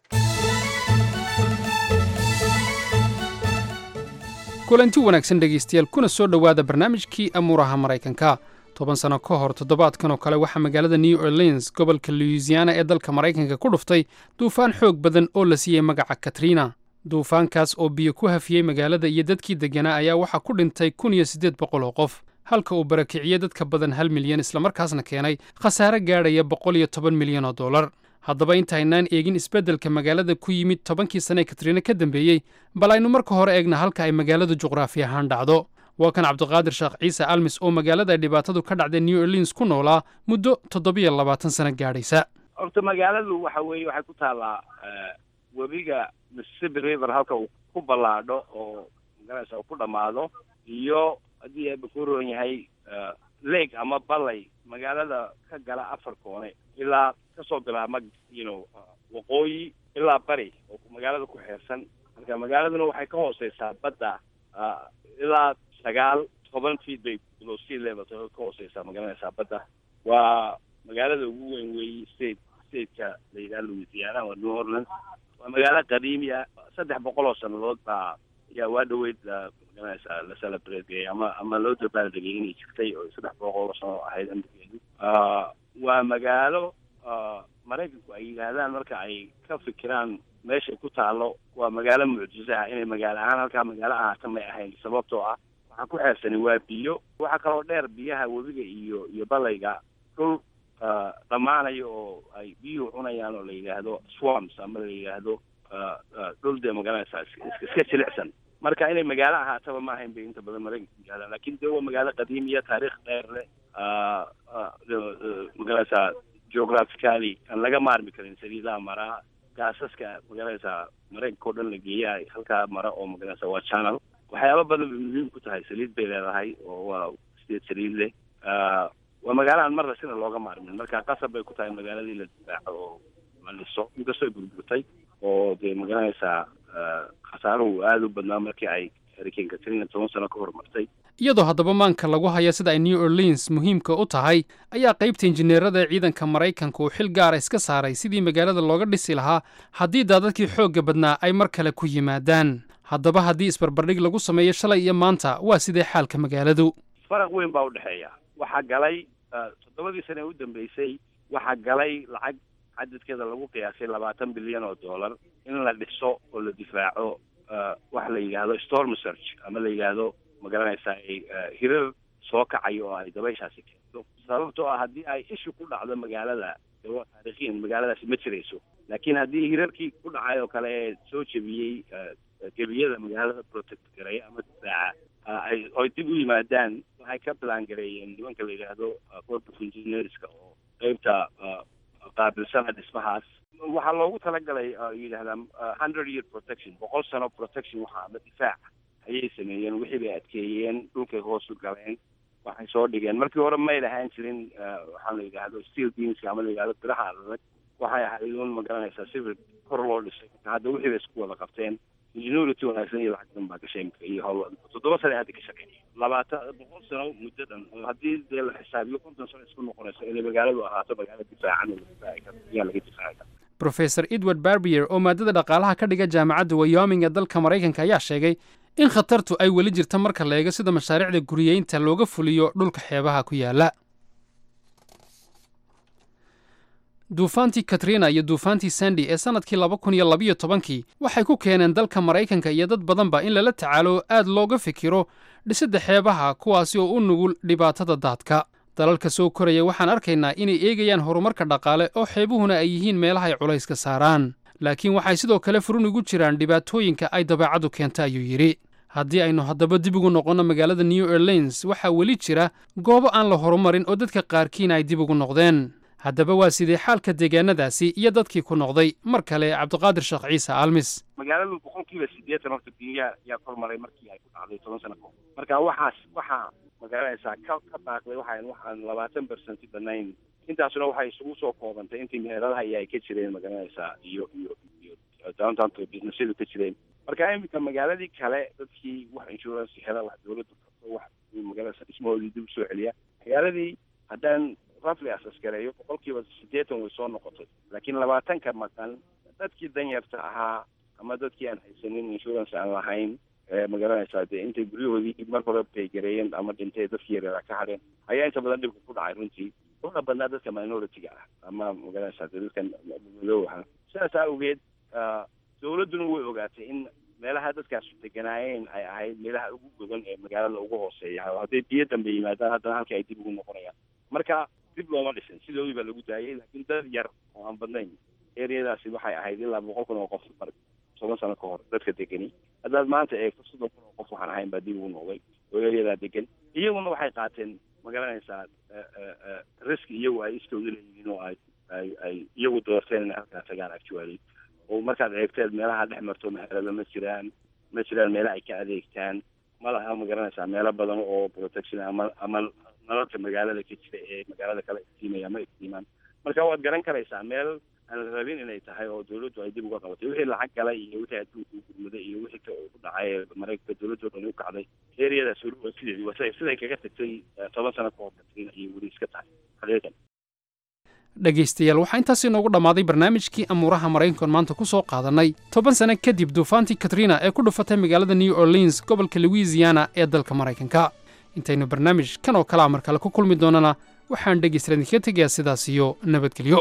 kulanti wanaagsan dhegaystayaal kuna soo dhowaada barnaamijkii amuuraha maraykanka toban sano ka hor toddobaadkan oo kale waxaa magaalada new orleans gobolka louisiana ee dalka maraykanka ku dhuftay duufaan xoog badan oo la siiyey magaca katrina duufaankaas oo biyo ku hafiyey magaalada iyo dadkii degganaa ayaa waxaa ku dhintay kun iyo siddeed boqol oo qof halka uu barakiciyey dadka badan hal milyan islamarkaasna keenay khasaare gaadhaya boqol iyo toban milyan oo dollar haddaba intaynaan eegin isbeddelka magaalada ku yimid tobankii sane ee katriina ka dambeeyey bal aynu marka hore eegna halka ay magaaladu juqraafi ahaan dhacdo waa kan cabdiqaadir sheekh ciise almis oo magaalada ay dhibaatadu ka dhacday new orleans ku noolaa muddo toddobiyo labaatan sano gaadhaysa horta magaaladu waxa weeye waxay ku taallaa webiga mississippi river halka uu ku ballaadho oo magaraysa uu ku dhammaado iyo haddii eeba ku roon yahay lake ama ballay magaalada ka gala afar koone ilaa kasoo bilaabma you know waqooyi ilaa bari oo magaalada ku xeersan marka magaaladuna waxay ka hooseysaa badda ilaa sagaal toban feet bay below sea level ka hooseysaa magaranaysaa badda waa magaalada ugu weyn weeye state stateka la yidhaha louisiana waa new orleans waa magaalo qadiimi ah saddex boqol oo sannadood baa ayaa waa dhaweyd magaranaysaa la celebrate ama ama loo dabaaldegay inay jirtay oo saddex boqol oo sano ahayd amrigeedu waa magaalo maraykanku ay yidhaahdaan marka ay ka fikiraan meeshay ku taalo waa magaalo mucjiso ah inay magaalo ahaan halkaa magaalo ahaata may ahayn sababtoo ah waxaa ku xeersani waa biyo waxaa kaloo dheer biyaha webiga iyo iyo balayga dhul dhammaanayo oo ay biyuhu cunayaan oo la yidhaahdo swams ama la yidhaahdo dhul dee magaranaysa iska jilicsan marka inay magaalo ahaataba ma ahayn bay inta badan maraykanka yidhahdaan lakin dee waa magaalo qadiimiya taariikh dheer leh magaranaysa geographically aan laga maarmi karin saliidaha maraa gaasaska magaranaysa maraykanka o dhan la geeya halkaa mara oo magaranaysa waa channel waxyaaba badan bay muhiim ku tahay saliid bay leedahay oo waa sideed saliid leh waa magaalo aan marna sina looga maarmin marka qasab bay ku tahay magaaladii la difaaco oo la dhiso inkastoo ay burburtay oo dee magaranaysaa khasaaruhu aada u badnaa markii ay hurricane katrina toban sano ka hormartay iyadoo haddaba maanka lagu haya sida ay new orleans muhiimka u tahay ayaa qaybta injineerada ee ciidanka maraykanka uu xil gaara iska saaray sidii magaalada looga dhisi lahaa haddii daadadkii xoogga badnaa ay mar kale ku yimaadaan haddaba haddii isbarbardhig lagu sameeyo shalay iyo maanta waa sidee xaalka magaaladu faraq weyn baa u dhexeeya waxaa galay toddobadii sane ee u dambeysay waxaa galay lacag cadadkeeda lagu qiyaasay labaatan bilyan oo dollar in la dhiso oo la difaaco waxa la yidhaahdo storm search ama la yidhaahdo magaranaysaa hirar soo kacayo oo ay dabayshaasi keento sababtoo ah haddii ay ishu ku dhacdo magaalada dee waa taariikhiyan magaaladaasi ma jirayso laakiin haddii hirarkii ku dhacay oo kale ee soo jebiyey gebiyada magaalada protect gareeya ama difaaca ay oy dib u yimaadaan waxay ka bilaan gareeyeen nimanka la yidhaahdo corp of engineerska oo qeybta qaabilsana dhismahaas waxaa loogu talagalay yidhahdaan hundred year protection boqol sano protection waxa ama difaac ayay sameeyeen wixii bay adkeeyeen dhulkay hoos u galeen waxay soo dhigeen markii hore may lahaan jirin waxaa la yidhaahdo steel beamska ama la yidhahdo biraha adag waxay ahayd un magaranaysaa sibir kor loo dhisay hadda wixii bay isku wada qabteen ingenuity wanaagsan iyo lacag badan baa gashay imika iyo hawl toddoba sane hadda ka shaqeeyay labaatan boqol sano muddadan oo haddii dee la xisaabiyo konton sano isku noqonayso inay magaaladu ahaato magaalo difaacan oo la difaaci karo ayaa laga difaaci kara professor edward barbier oo maadada dhaqaalaha ka dhiga jaamacadda wyoming ee dalka maraykanka ayaa sheegay in khatartu ay weli jirta marka la eego sida mashaariicda guriyeynta looga fuliyo dhulka xeebaha ku yaala duufaantii katrina iyo duufaantii sandi ee sannadkii laba kun iyo labiyo tobankii waxay ku keeneen dalka maraykanka iyo dad badanba in lala tacaalo aad looga fikiro dhisidda xeebaha kuwaasi oo u nugul dhibaatada daadka dalalka soo koraya waxaan arkaynaa inay eegayaan horumarka dhaqaale oo xeebuhuna ay yihiin meelaha ay culayska saaraan laakiin waxay sidoo kale furun ugu jiraan dhibaatooyinka ay dabeecaddu keenta ayuu yidhi haddii aynu haddaba dib ugu noqonno magaalada new orleans waxaa weli jira goobo aan la horumarin oo dadka qaarkiina ay dib ugu noqdeen haddaba waa sidee xaalka deegaanadaasi iyo dadkii ku noqday mar kale cabdiqaadir sheekh ciise almis magaaladu boqolkiiba siddeetan horta biyaa yaa kormaray markii ay ku dhacday toban sano kahor marka waxaas waxaa magaranaysaa ka ka baaqday waxaan waxaan labaatan bersenti banayn intaasuna waxay isugu soo koobantay intii meheradaha iyo ay ka jireen magaranaysaa iyo iyo iyo downtownka businessyadu ka jireen marka iminka magaaladii kale dadkii wax insurance hela wax dawladdu karto wax magaranaysa dhismahoodii dib usoo celiya magaaladii haddaan rafli asaskareeyo boqolkiiba siddeetan way soo noqotay laakiin labaatanka maqan dadkii danyarta ahaa ama dadkii aan haysanin insurance aan lahayn magaranaysaa dee intay guryahoodii mar hore baygareeyeen ama dhintay dadkii yareeraa ka hadheen ayaa inta badan dhibka ku dhacay runtii una badnaa dadka minority-ga ah ama magaranaysaa dee dadkan madoow ahaa sidaas awgeed dawladduna way ogaatay in meelaha dadkaas deganaayeen ay ahayd meelaha ugu godan ee magaalada ugu hooseeya hadday biyo dambe yimaadaan haddana halkii ay dib ugu noqonayaan marka dib looma dhisin sidoodii baa lagu daayay laakiin dad yar oo aan badnayn ereyadaasi waxay ahayd ilaa boqol kun oo qof mar toban sano ka hor dadka degani haddaad maanta eegto soddon kun oo qof waxaan ahayn baa dib ugu noqday oo ereyadaa degan iyaguna waxay qaateen magaranaysaa risk iyagu ay iskooda leeyihiin oo ay ay ay iyagu doorteen inay halkaa tagaan actually oo markaad eegteed meelaha dhex marto meherada ma jiraan ma jiraan meela ay ka adeegtaan ma laha magaranaysaa meelo badan oo protection ama ama nalalka magaalada ka jira ee magaalada kale iftiimaya ma iftiimaan marka waad garan karaysaa meel aan la rabin inay tahay oo dawladdu ay dib uga qabatay wixii lacag galay iyo wixii adduunka u gurmaday iyo wixii ka ku dhacay ee maraykanka dawladdu dhan u kacday ereyadaas weli waa sideedii waa siday kaga tagtay toban sano ka hor katrina iyo weli iska tahay xaqiiqan dhegaystayaal waxaa intaas inoogu dhammaaday barnaamijkii amuuraha maraykankoon maanta ku soo qaadannay toban sano kadib duufaantii katrina ee ku dhufatay magaalada new orleans gobolka louisiana ee dalka maraykanka intaynu barnaamij kan oo kalea mar kale ku kulmi doonana waxaan dhegaystayaal idinkaga tegayaa sidaas iyo nabadgelyo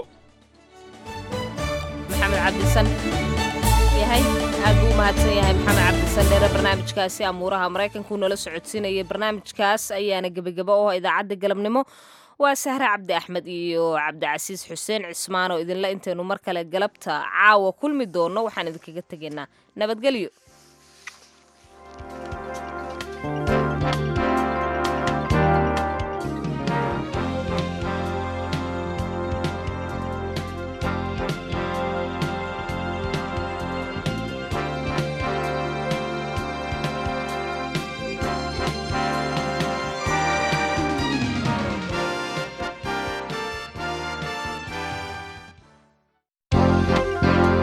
maxamed cabdisan yahay aad buu u mahadsan yahay maxamed cabdisan dheere barnaamijkaasi amuuraha maraykanku nala socodsiinayay barnaamijkaas ayaana gebagaba oo idaacadda galabnimo waa sahre cabdi axmed iyo cabdicasiis xuseen cismaan oo idinla intaynu mar kale galabta caawa kulmi doonno waxaan idinkaga tegaynaa nabadgelyo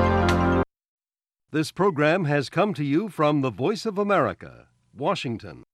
This program has come to you from the Voice of America, Washington.